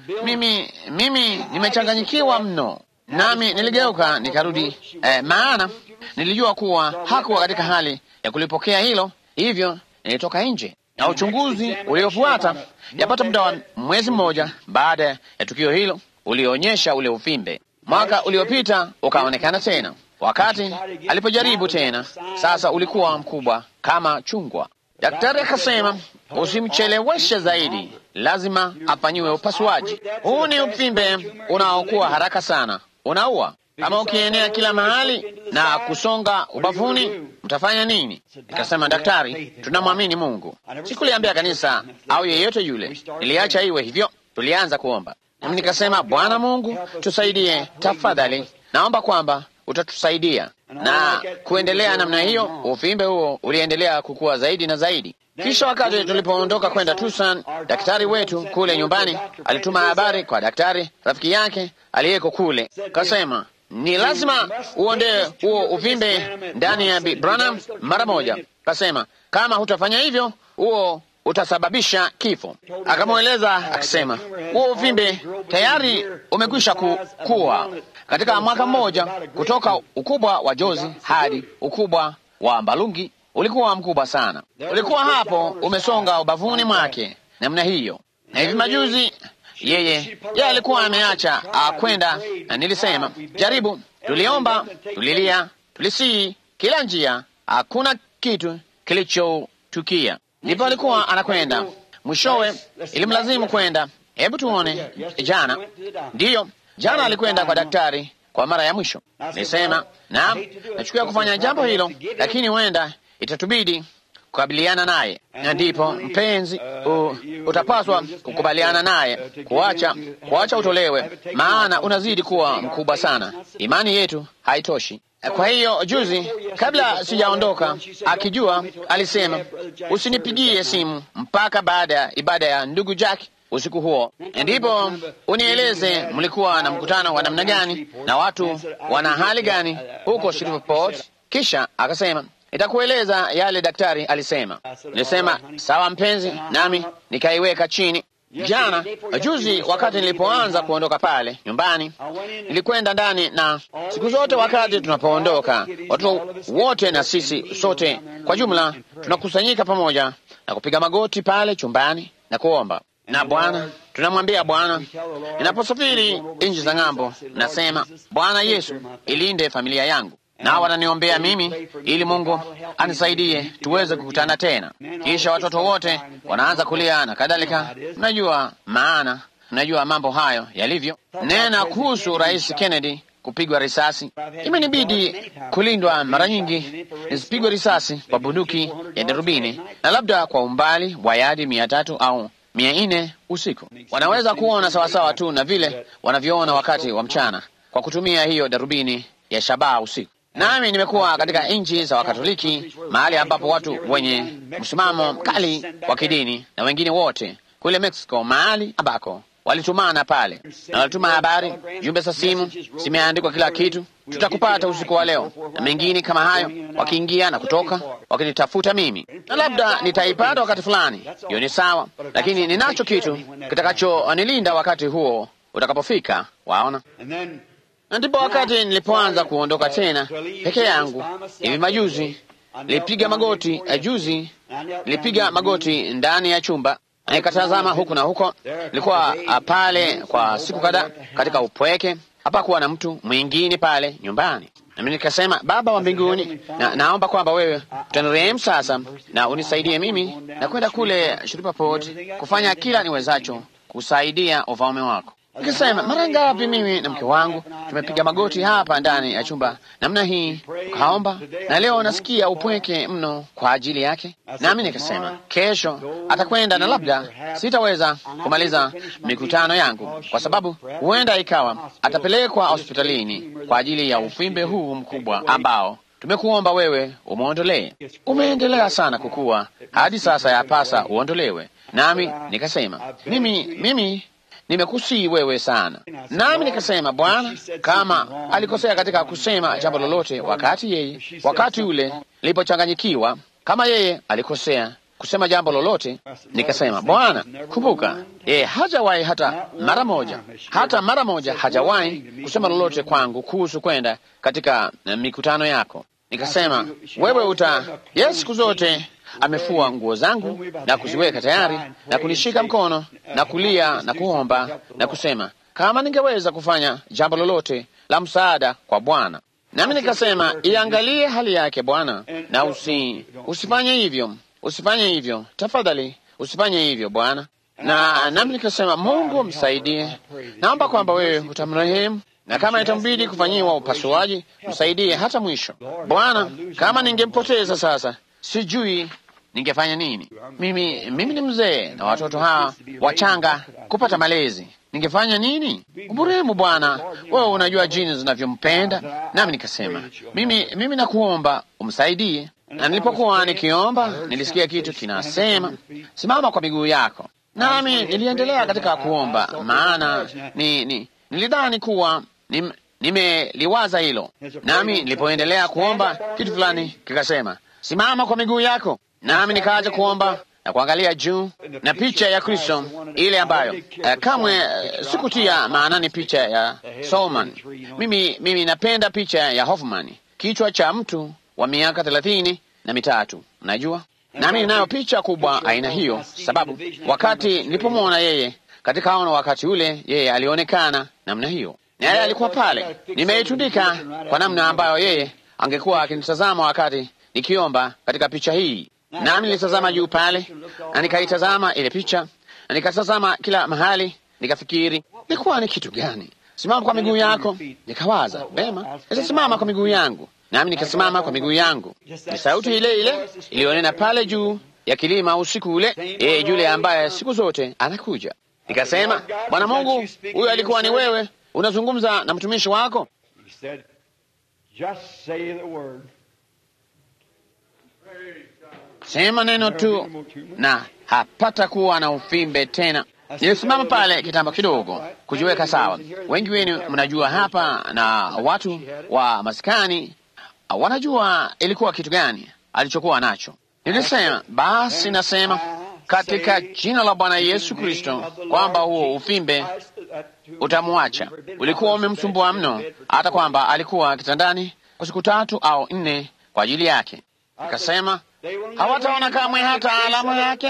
mimi mimi nimechanganyikiwa mno. Nami niligeuka nikarudi, eh, maana nilijua kuwa hakuwa katika hali ya kulipokea hilo, hivyo nilitoka nje. Na uchunguzi uliofuata yapata muda wa mwezi mmoja baada ya tukio hilo ulionyesha ule uvimbe. Mwaka uliopita ukaonekana tena, wakati alipojaribu tena, sasa ulikuwa mkubwa kama chungwa. Daktari akasema usimcheleweshe zaidi, lazima afanyiwe upasuaji. Huu ni uvimbe unaokuwa haraka sana, unaua. Kama ukienea kila mahali na kusonga ubavuni, mtafanya nini? Nikasema, daktari, tunamwamini Mungu. Sikuliambia kanisa au yeyote yule, niliacha iwe hivyo. Tulianza kuomba nami nikasema, Bwana Mungu tusaidie, tafadhali, naomba kwamba utatusaidia. Na kuendelea namna hiyo, uvimbe huo uliendelea kukua zaidi na zaidi. Kisha wakati tulipoondoka kwenda Tucson, daktari wetu kule nyumbani alituma habari kwa daktari rafiki yake aliyeko kule, kasema ni lazima uondoe huo uvimbe ndani ya Bi Branham mara moja. Kasema kama hutafanya hivyo, huo utasababisha kifo. Akamweleza akisema, huo uvimbe tayari umekwisha kukua katika mwaka mmoja, kutoka ukubwa wa jozi hadi ukubwa wa mbalungi. Ulikuwa mkubwa sana, ulikuwa hapo umesonga ubavuni mwake namna hiyo. Na hivi majuzi yeye yeye alikuwa ameacha kwenda, na nilisema jaribu. Tuliomba, tulilia, tulisii kila njia, hakuna kitu kilichotukia. Ndipo alikuwa anakwenda, mwishowe ilimlazimu kwenda. Hebu tuone, jana ndiyo, jana alikwenda kwa daktari kwa mara ya mwisho. Nilisema naam, nachukia kufanya jambo hilo, lakini huenda itatubidi kukabiliana naye, na ndipo mpenzi, u, utapaswa kukubaliana naye, kuacha kuacha utolewe, maana unazidi kuwa mkubwa sana. Imani yetu haitoshi. Kwa hiyo juzi, kabla sijaondoka, akijua, alisema usinipigie simu mpaka baada ya ibada ya ndugu Jack usiku huo, ndipo unieleze mlikuwa na mkutano wa namna gani na watu wana hali gani huko Shreveport. Kisha akasema itakueleza yale daktari alisema. Nilisema sawa mpenzi, nami nikaiweka chini. Jana juzi, wakati nilipoanza kuondoka pale nyumbani, nilikwenda ndani, na siku zote wakati tunapoondoka, watoto wote na sisi sote kwa jumla tunakusanyika pamoja na kupiga magoti pale chumbani na kuomba na Bwana tunamwambia Bwana, ninaposafiri nchi za ng'ambo, nasema Bwana Yesu, ilinde familia yangu, na wananiombea mimi ili Mungu anisaidie tuweze kukutana tena. Kisha watoto wote wanaanza kulia na kadhalika. Mnajua maana, mnajua mambo hayo yalivyo. Nena kuhusu Rais Kennedy kupigwa risasi, imenibidi kulindwa mara nyingi nisipigwe risasi kwa bunduki ya darubini, na labda kwa umbali wa yadi mia tatu au mia nne usiku. Wanaweza kuona sawasawa tu na vile wanavyoona wakati wa mchana kwa kutumia hiyo darubini ya shabaha usiku. Nami nimekuwa katika nchi za Wakatoliki, mahali ambapo watu wenye msimamo mkali wa kidini na wengine wote kule Mexico, mahali ambako walitumana pale na walituma habari, jumbe za simu zimeandikwa, kila kitu, tutakupata usiku wa leo na mengine kama hayo, wakiingia na kutoka wakinitafuta mimi, na labda nitaipata wakati fulani. Hiyo ni sawa, lakini ninacho kitu kitakachonilinda wakati huo utakapofika. Waona, na ndipo wakati nilipoanza kuondoka tena peke yangu hivi majuzi, nilipiga magoti juzi, nilipiga magoti ndani ya chumba nikatazama huku na huko. Nilikuwa pale kwa siku kadhaa katika upweke, hapakuwa na mtu mwingine pale nyumbani, nami nikasema, Baba wa mbinguni, na naomba kwamba wewe utanirehemu sasa na unisaidie mimi na kwenda kule Shreveport kufanya kila niwezacho kusaidia ufalme wako. Nikasema, mara ngapi mimi na mke wangu tumepiga magoti hapa ndani ya chumba namna hii, kaomba, na leo nasikia upweke mno kwa ajili yake. Nami nikasema kesho atakwenda, na labda sitaweza kumaliza mikutano yangu, kwa sababu huenda ikawa atapelekwa hospitalini kwa ajili ya uvimbe huu mkubwa ambao tumekuomba wewe umwondolee. Umeendelea sana kukua hadi sasa, yapasa uondolewe. Nami nikasema mimi mimi nimekusii wewe sana. Nami nikasema Bwana, kama alikosea katika kusema jambo lolote wakati yeye wakati ule nilipochanganyikiwa, kama yeye alikosea kusema jambo lolote, nikasema Bwana, kumbuka yeye hajawahi hata mara moja, hata mara moja hajawahi kusema lolote kwangu kuhusu kwenda katika mikutano yako. Nikasema wewe uta yeye siku zote amefua nguo zangu na kuziweka tayari na kunishika mkono na kulia na kuomba na kusema kama ningeweza kufanya jambo lolote la msaada kwa Bwana. Nami nikasema iangalie hali yake Bwana, na usi, usifanye hivyo, usifanye hivyo tafadhali, usifanye hivyo Bwana. Na nami nikasema Mungu msaidie, naomba kwamba wewe utamrehemu na kama itambidi kufanyiwa upasuaji msaidie hata mwisho Bwana. Kama ningempoteza sasa, sijui ningefanya nini. Mimi mimi ni mzee na watoto hawa wachanga kupata malezi, ningefanya nini? Umurehemu Bwana, wewe unajua jini zinavyompenda. Nami nikasema mimi mimi nakuomba umsaidie. Na nilipokuwa nikiomba, nilisikia kitu kinasema, simama kwa miguu yako. Nami niliendelea katika kuomba, maana ni, ni nilidhani kuwa nim, nimeliwaza hilo. Nami nilipoendelea kuomba, kitu fulani kikasema, simama kwa miguu yako nami nikaacha kuomba na kuangalia juu na picha ya Kristo ile ambayo uh, kamwe uh, sikutia maanani picha ya Solomon. Mimi, mimi napenda picha ya Hoffman, kichwa cha mtu wa miaka thelathini na mitatu, unajua. Nami ninayo picha kubwa aina hiyo, sababu wakati nilipomwona yeye katika ono, wakati ule yeye alionekana namna hiyo, na yeye alikuwa pale, nimeitundika kwa namna ambayo yeye angekuwa akinitazama wakati nikiomba katika picha hii nami nilitazama juu pale na nikaitazama ile picha na nikatazama kila mahali, nikafikiri ilikuwa ni kitu gani? Simama kwa miguu yako. Nikawaza vema, nitasimama kwa miguu yangu, nami nikasimama kwa miguu yangu. Ni sauti ile ile iliyonena pale juu ya kilima usiku ule, yeye yule ambaye siku zote anakuja. Nikasema, Bwana Mungu, huyo alikuwa ni wewe, unazungumza na mtumishi wako. Sema neno tu na hapata kuwa na uvimbe tena. Nilisimama pale kitambo kidogo kujiweka sawa. Wengi wenu mnajua hapa na watu wa maskani wanajua ilikuwa kitu gani alichokuwa nacho. Nilisema basi, nasema katika jina la Bwana Yesu Kristo kwamba huo uvimbe utamwacha. Ulikuwa umemsumbua mno, hata kwamba alikuwa kitandani kwa siku tatu au nne kwa ajili yake. Akasema hawataona kamwe hata alama yake.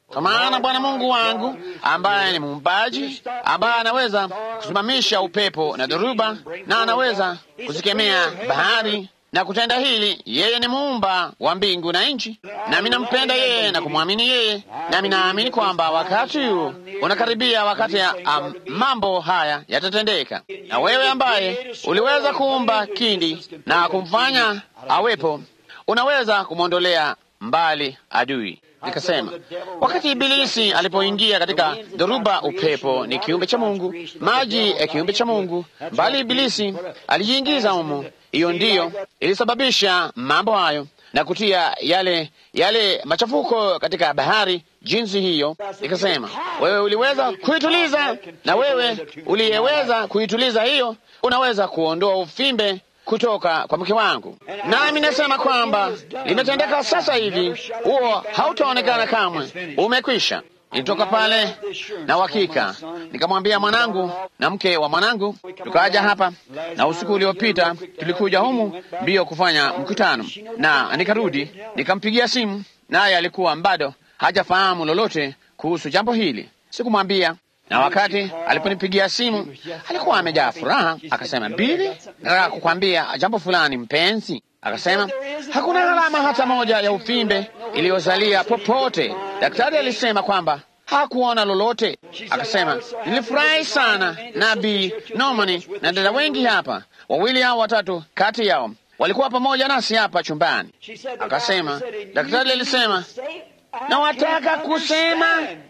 Kwa maana Bwana Mungu wangu ambaye ni muumbaji, ambaye anaweza kusimamisha upepo na dhoruba, na anaweza kuzikemea bahari na kutenda hili, yeye ni muumba wa mbingu na nchi, nami nampenda yeye na kumwamini yeye, nami naamini kwamba wakati huu unakaribia, wakati ya um, mambo haya yatatendeka. Na wewe ambaye uliweza kuumba kindi na kumfanya awepo, unaweza kumwondolea mbali adui. Nikasema wakati Ibilisi alipoingia katika dhoruba, upepo ni kiumbe cha Mungu, maji ya kiumbe cha Mungu, bali Ibilisi alijiingiza humo. Hiyo ndiyo ilisababisha mambo hayo na kutia yale yale machafuko katika bahari jinsi hiyo. Nikasema wewe uliweza kuituliza, na wewe uliyeweza kuituliza hiyo, unaweza kuondoa ufimbe kutoka kwa mke wangu, nami nasema kwamba limetendeka sasa hivi, huo hautaonekana kamwe, umekwisha. Nilitoka pale na uhakika, nikamwambia mwanangu na mke wa mwanangu, tukaja hapa, na usiku uliopita tulikuja humu mbio kufanya mkutano, na nikarudi nikampigia simu, naye alikuwa bado hajafahamu lolote kuhusu jambo hili. Sikumwambia na wakati aliponipigia simu alikuwa amejaa furaha. Akasema, Bili, nataka kukwambia jambo fulani mpenzi. Akasema hakuna alama hata moja ya uvimbe iliyozalia popote. Daktari alisema kwamba hakuona lolote. Akasema nilifurahi sana na Bi Normani na dada wengi hapa, wawili au watatu kati yao walikuwa pamoja nasi hapa chumbani. Akasema daktari alisema, nawataka kusema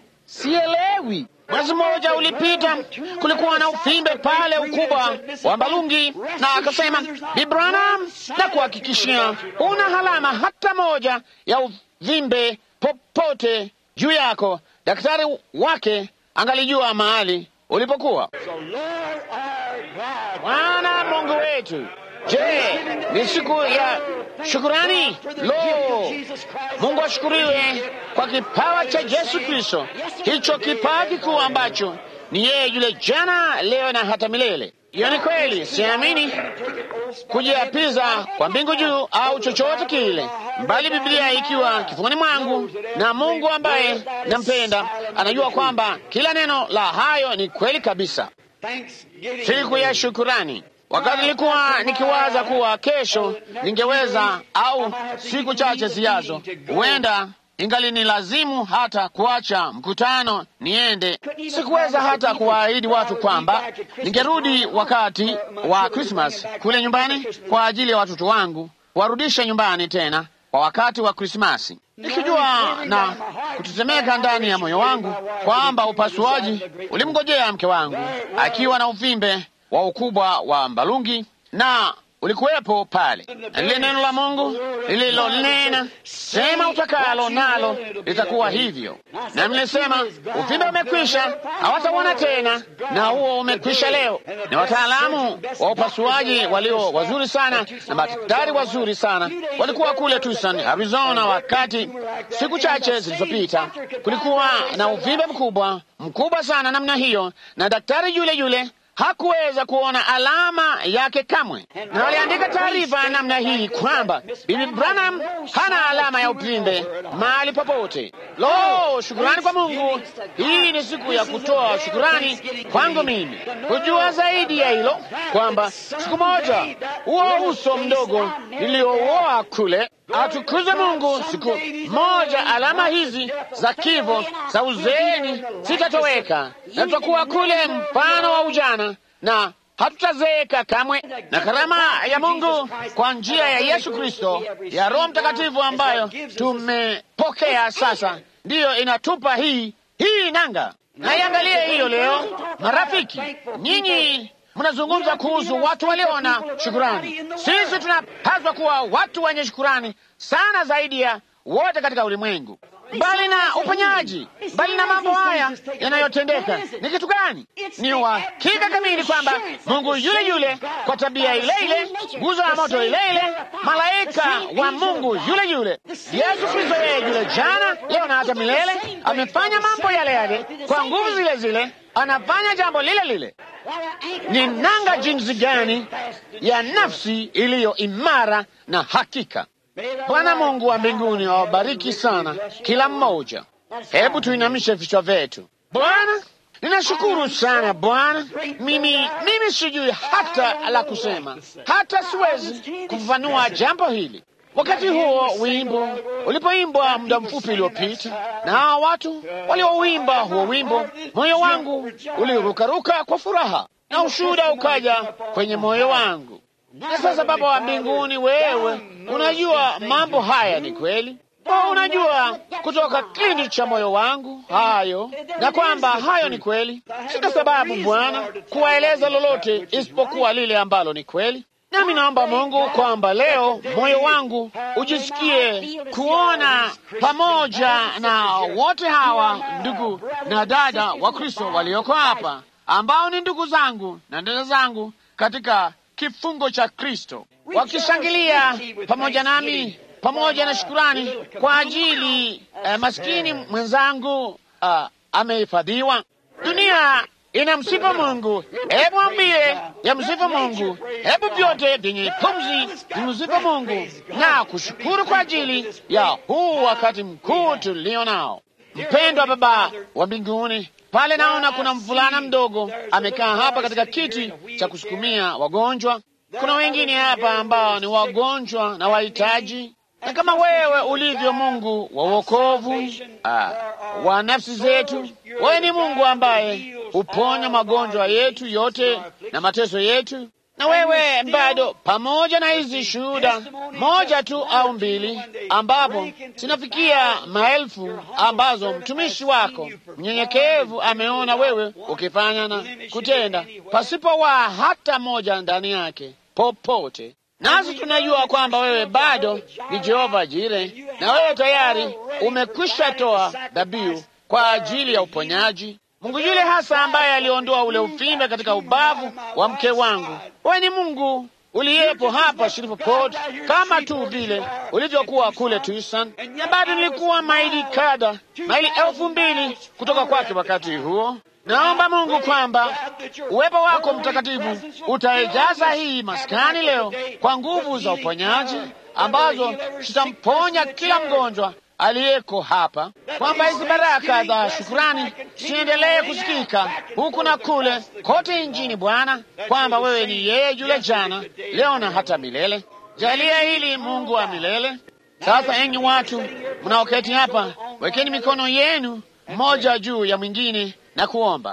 sielewi Mwezi mmoja ulipita, kulikuwa na uvimbe pale ukubwa wa Mbalungi, na akasema Bi Branham, na kuhakikishia una halama hata moja ya uvimbe popote juu yako. Daktari wake angalijua mahali ulipokuwa. Bwana Mungu wetu, je, ni siku ya shukurani? Lo, Mungu ashukuriwe kwa kipawa cha Yesu Kristo, hicho kipawa kikuu ambacho ni yeye yule jana, leo na hata milele. Hiyo ni kweli, siamini kujiapiza kwa mbingu juu au chochote kile, bali Biblia ikiwa kifuani mwangu, na Mungu ambaye nampenda anajua kwamba kila neno la hayo ni kweli kabisa. Siku ya shukurani. Wakati nilikuwa nikiwaza kuwa kesho ningeweza au siku chache zijazo, huenda ingali ni lazimu hata kuacha mkutano niende. Sikuweza hata kuwaahidi watu kwamba ningerudi wakati wa Krismas kule nyumbani kwa ajili ya watoto wangu, kuwarudisha nyumbani tena kwa wakati wa Krismasi, nikijua na kutetemeka ndani ya moyo wangu kwamba upasuaji ulimngojea mke wangu akiwa na uvimbe wa ukubwa wa mbalungi na ulikuwepo pale, na lile neno la Mungu lililonena, sema utakalo nalo litakuwa hivyo. Na nilisema uvimbe umekwisha, hawataona tena, na huo umekwisha leo. Na wataalamu wa upasuaji walio wazuri sana na madaktari wazuri sana walikuwa kule Tucson, Arizona, wakati siku chache zilizopita kulikuwa na uvimbe mkubwa mkubwa sana namna hiyo, na daktari yule yule hakuweza kuona alama yake kamwe, na waliandika taarifa ya namna hii kwamba Bibi Branham hana alama ya uvimbe mahali popote. Lo, shukurani kwa Mungu! Hii ni siku ya kutoa shukurani kwangu mimi, kujua zaidi ya hilo kwamba siku moja huo uso mdogo niliouoa kule atukuze Mungu. Siku moja alama hizi za kifo za uzeeni zitatoweka, na tutakuwa kule mfano wa ujana na hatutazeeka kamwe. Na karama ya Mungu kwa njia ya Yesu Kristo ya Roho Mtakatifu ambayo tumepokea sasa, ndiyo inatupa hii hii nanga. Na iangalie hiyo leo, marafiki, nyinyi mnazungumza kuhusu watu walio na shukurani. Sisi tunapaswa kuwa watu wenye shukurani sana zaidi ya wote katika ulimwengu. Mbali na uponyaji, mbali na mambo haya yanayotendeka, ni kitu gani? Ni uhakika kamili kwamba Mungu yule yule, kwa tabia ile ile, nguzo ya moto ile ile, malaika wa Mungu yule yule, Yesu Kristo yeye yule jana, leo na hata milele, amefanya mambo yale yale kwa nguvu zile zile, anafanya jambo lile lile. Ni nanga jinsi gani ya nafsi iliyo imara na hakika. Bwana Mungu wa mbinguni awabariki sana kila mmoja. Hebu tuinamishe vichwa vyetu. Bwana, ninashukuru sana Bwana. Mimi mimi sijui hata la kusema, hata siwezi kufafanua jambo hili. Wakati huo wimbo ulipoimbwa muda mfupi uliopita, na hawa watu waliouimba huo wimbo, moyo wangu ulirukaruka kwa furaha na ushuhuda ukaja kwenye moyo wangu. Na sasa, Baba wa mbinguni, wewe unajua mambo haya ni kweli. Oh, unajua kutoka kilindi cha moyo wangu hayo, na kwamba hayo ni kweli. Sina sababu Bwana kuwaeleza lolote isipokuwa lile ambalo ni kweli. Nami naomba Mungu kwamba leo moyo wangu ujisikie kuona pamoja na wote hawa ndugu na dada wa Kristo walioko hapa ambao ni ndugu zangu na dada zangu katika kifungo cha Kristo, wakishangilia pamoja nami, pamoja na shukurani kwa ajili eh, maskini mwenzangu uh, amehifadhiwa. Dunia inamsifu Mungu. Hebu ambie ya msifu Mungu, hebu vyote vyenye pumzi vimsifu Mungu na kushukuru kwa ajili ya huu wakati mkuu tulio nao. Mpendwa Baba wa mbinguni, pale naona kuna mvulana mdogo amekaa hapa katika kiti cha kusukumia wagonjwa. Kuna wengine hapa ambao ni wagonjwa na wahitaji, na kama wewe ulivyo Mungu wa wokovu ah, wa nafsi zetu, wewe ni Mungu ambaye huponya magonjwa yetu yote na mateso yetu. Na wewe bado, pamoja na hizi shuhuda moja tu au mbili, ambapo zinafikia maelfu, ambazo mtumishi wako mnyenyekevu ameona wewe ukifanya na kutenda pasipo wa hata moja ndani yake popote nasi tunajua kwamba wewe bado ni Jehova Jire, na wewe tayari umekwisha toa dhabihu kwa ajili ya uponyaji. Mungu yule hasa ambaye aliondoa ule uvimbe katika ubavu wa mke wangu, wewe ni Mungu uliyepo hapa Shreveport kama tu vile ulivyokuwa kule Tucson, na bado nilikuwa maili kada maili elfu mbili kutoka kwake wakati huo. Naomba Mungu kwamba uwepo wako mtakatifu utaijaza hii maskani leo kwa nguvu za uponyaji ambazo zitamponya kila mgonjwa aliyeko hapa, kwamba hizi baraka za shukurani siendelee kusikika huku na kule kote nchini, Bwana, kwamba wewe ni yeye yule jana, leo na hata milele. Jalia hili Mungu wa milele. Sasa enyi watu mnaoketi hapa, wekeni mikono yenu mmoja juu ya mwingine na kuomba.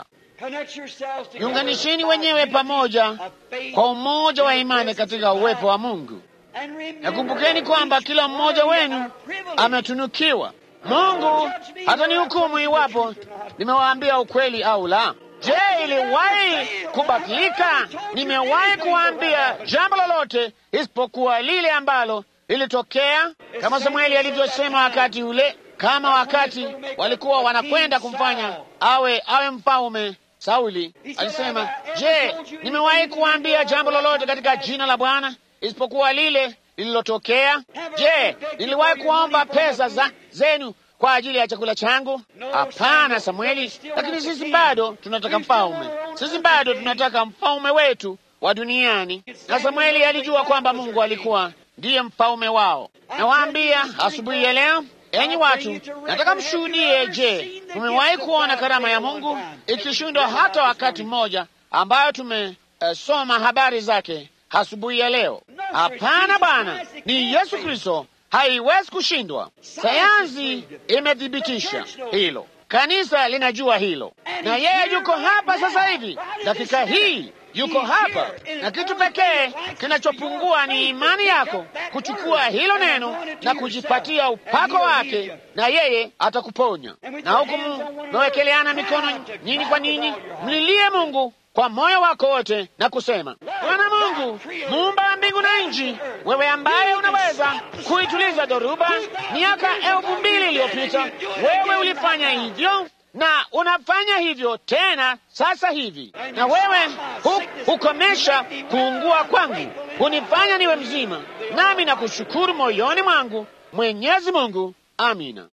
Jiunganisheni wenyewe pamoja kwa umoja wa imani katika uwepo wa Mungu. Nakumbukeni kwamba kila mmoja wenu ametunukiwa. Mungu hata ni hukumu iwapo nimewaambia ukweli au la. Je, iliwahi kubatilika? Nimewahi kuwaambia jambo lolote isipokuwa lile ambalo lilitokea, kama Samueli alivyosema wakati ule, kama wakati walikuwa wanakwenda kumfanya awe awe mfalme Sauli alisema, je, nimewahi kuwaambia jambo lolote katika jina la Bwana isipokuwa lile lililotokea? Je, niliwahi kuomba pesa za zenu kwa ajili ya chakula changu? Hapana, Samueli, lakini sisi bado tunataka mfalme. Sisi bado tunataka mfalme wetu wa duniani. Na Samueli alijua kwamba Mungu alikuwa ndiye mfalme wao. Nawaambia asubuhi ya leo, enyi watu, nataka mshuhudie. Je, mumewahi kuona karama ya Mungu ikishindwa hata wakati mmoja, ambayo tumesoma uh, habari zake asubuhi ya leo? Hapana bwana, ni Yesu Kristo, haiwezi kushindwa. Sayansi imethibitisha hilo, kanisa linajua hilo, na yeye yuko hapa sasa hivi, dakika hii yuko hapa, na kitu pekee kinachopungua ni imani yako kuchukua hilo neno na kujipatia upako wake, na yeye atakuponya. Na huku mmewekeleana mikono nyinyi kwa ninyi, mlilie Mungu kwa moyo wako wote na kusema, Bwana Mungu, muumba wa mbingu na nchi, wewe ambaye unaweza kuituliza dhoruba. Miaka elfu mbili iliyopita wewe ulifanya hivyo na unafanya hivyo tena sasa hivi, na wewe hu, hukomesha kuungua kwangu, hunifanya niwe mzima, nami nakushukuru moyoni mwangu. Mwenyezi Mungu, amina.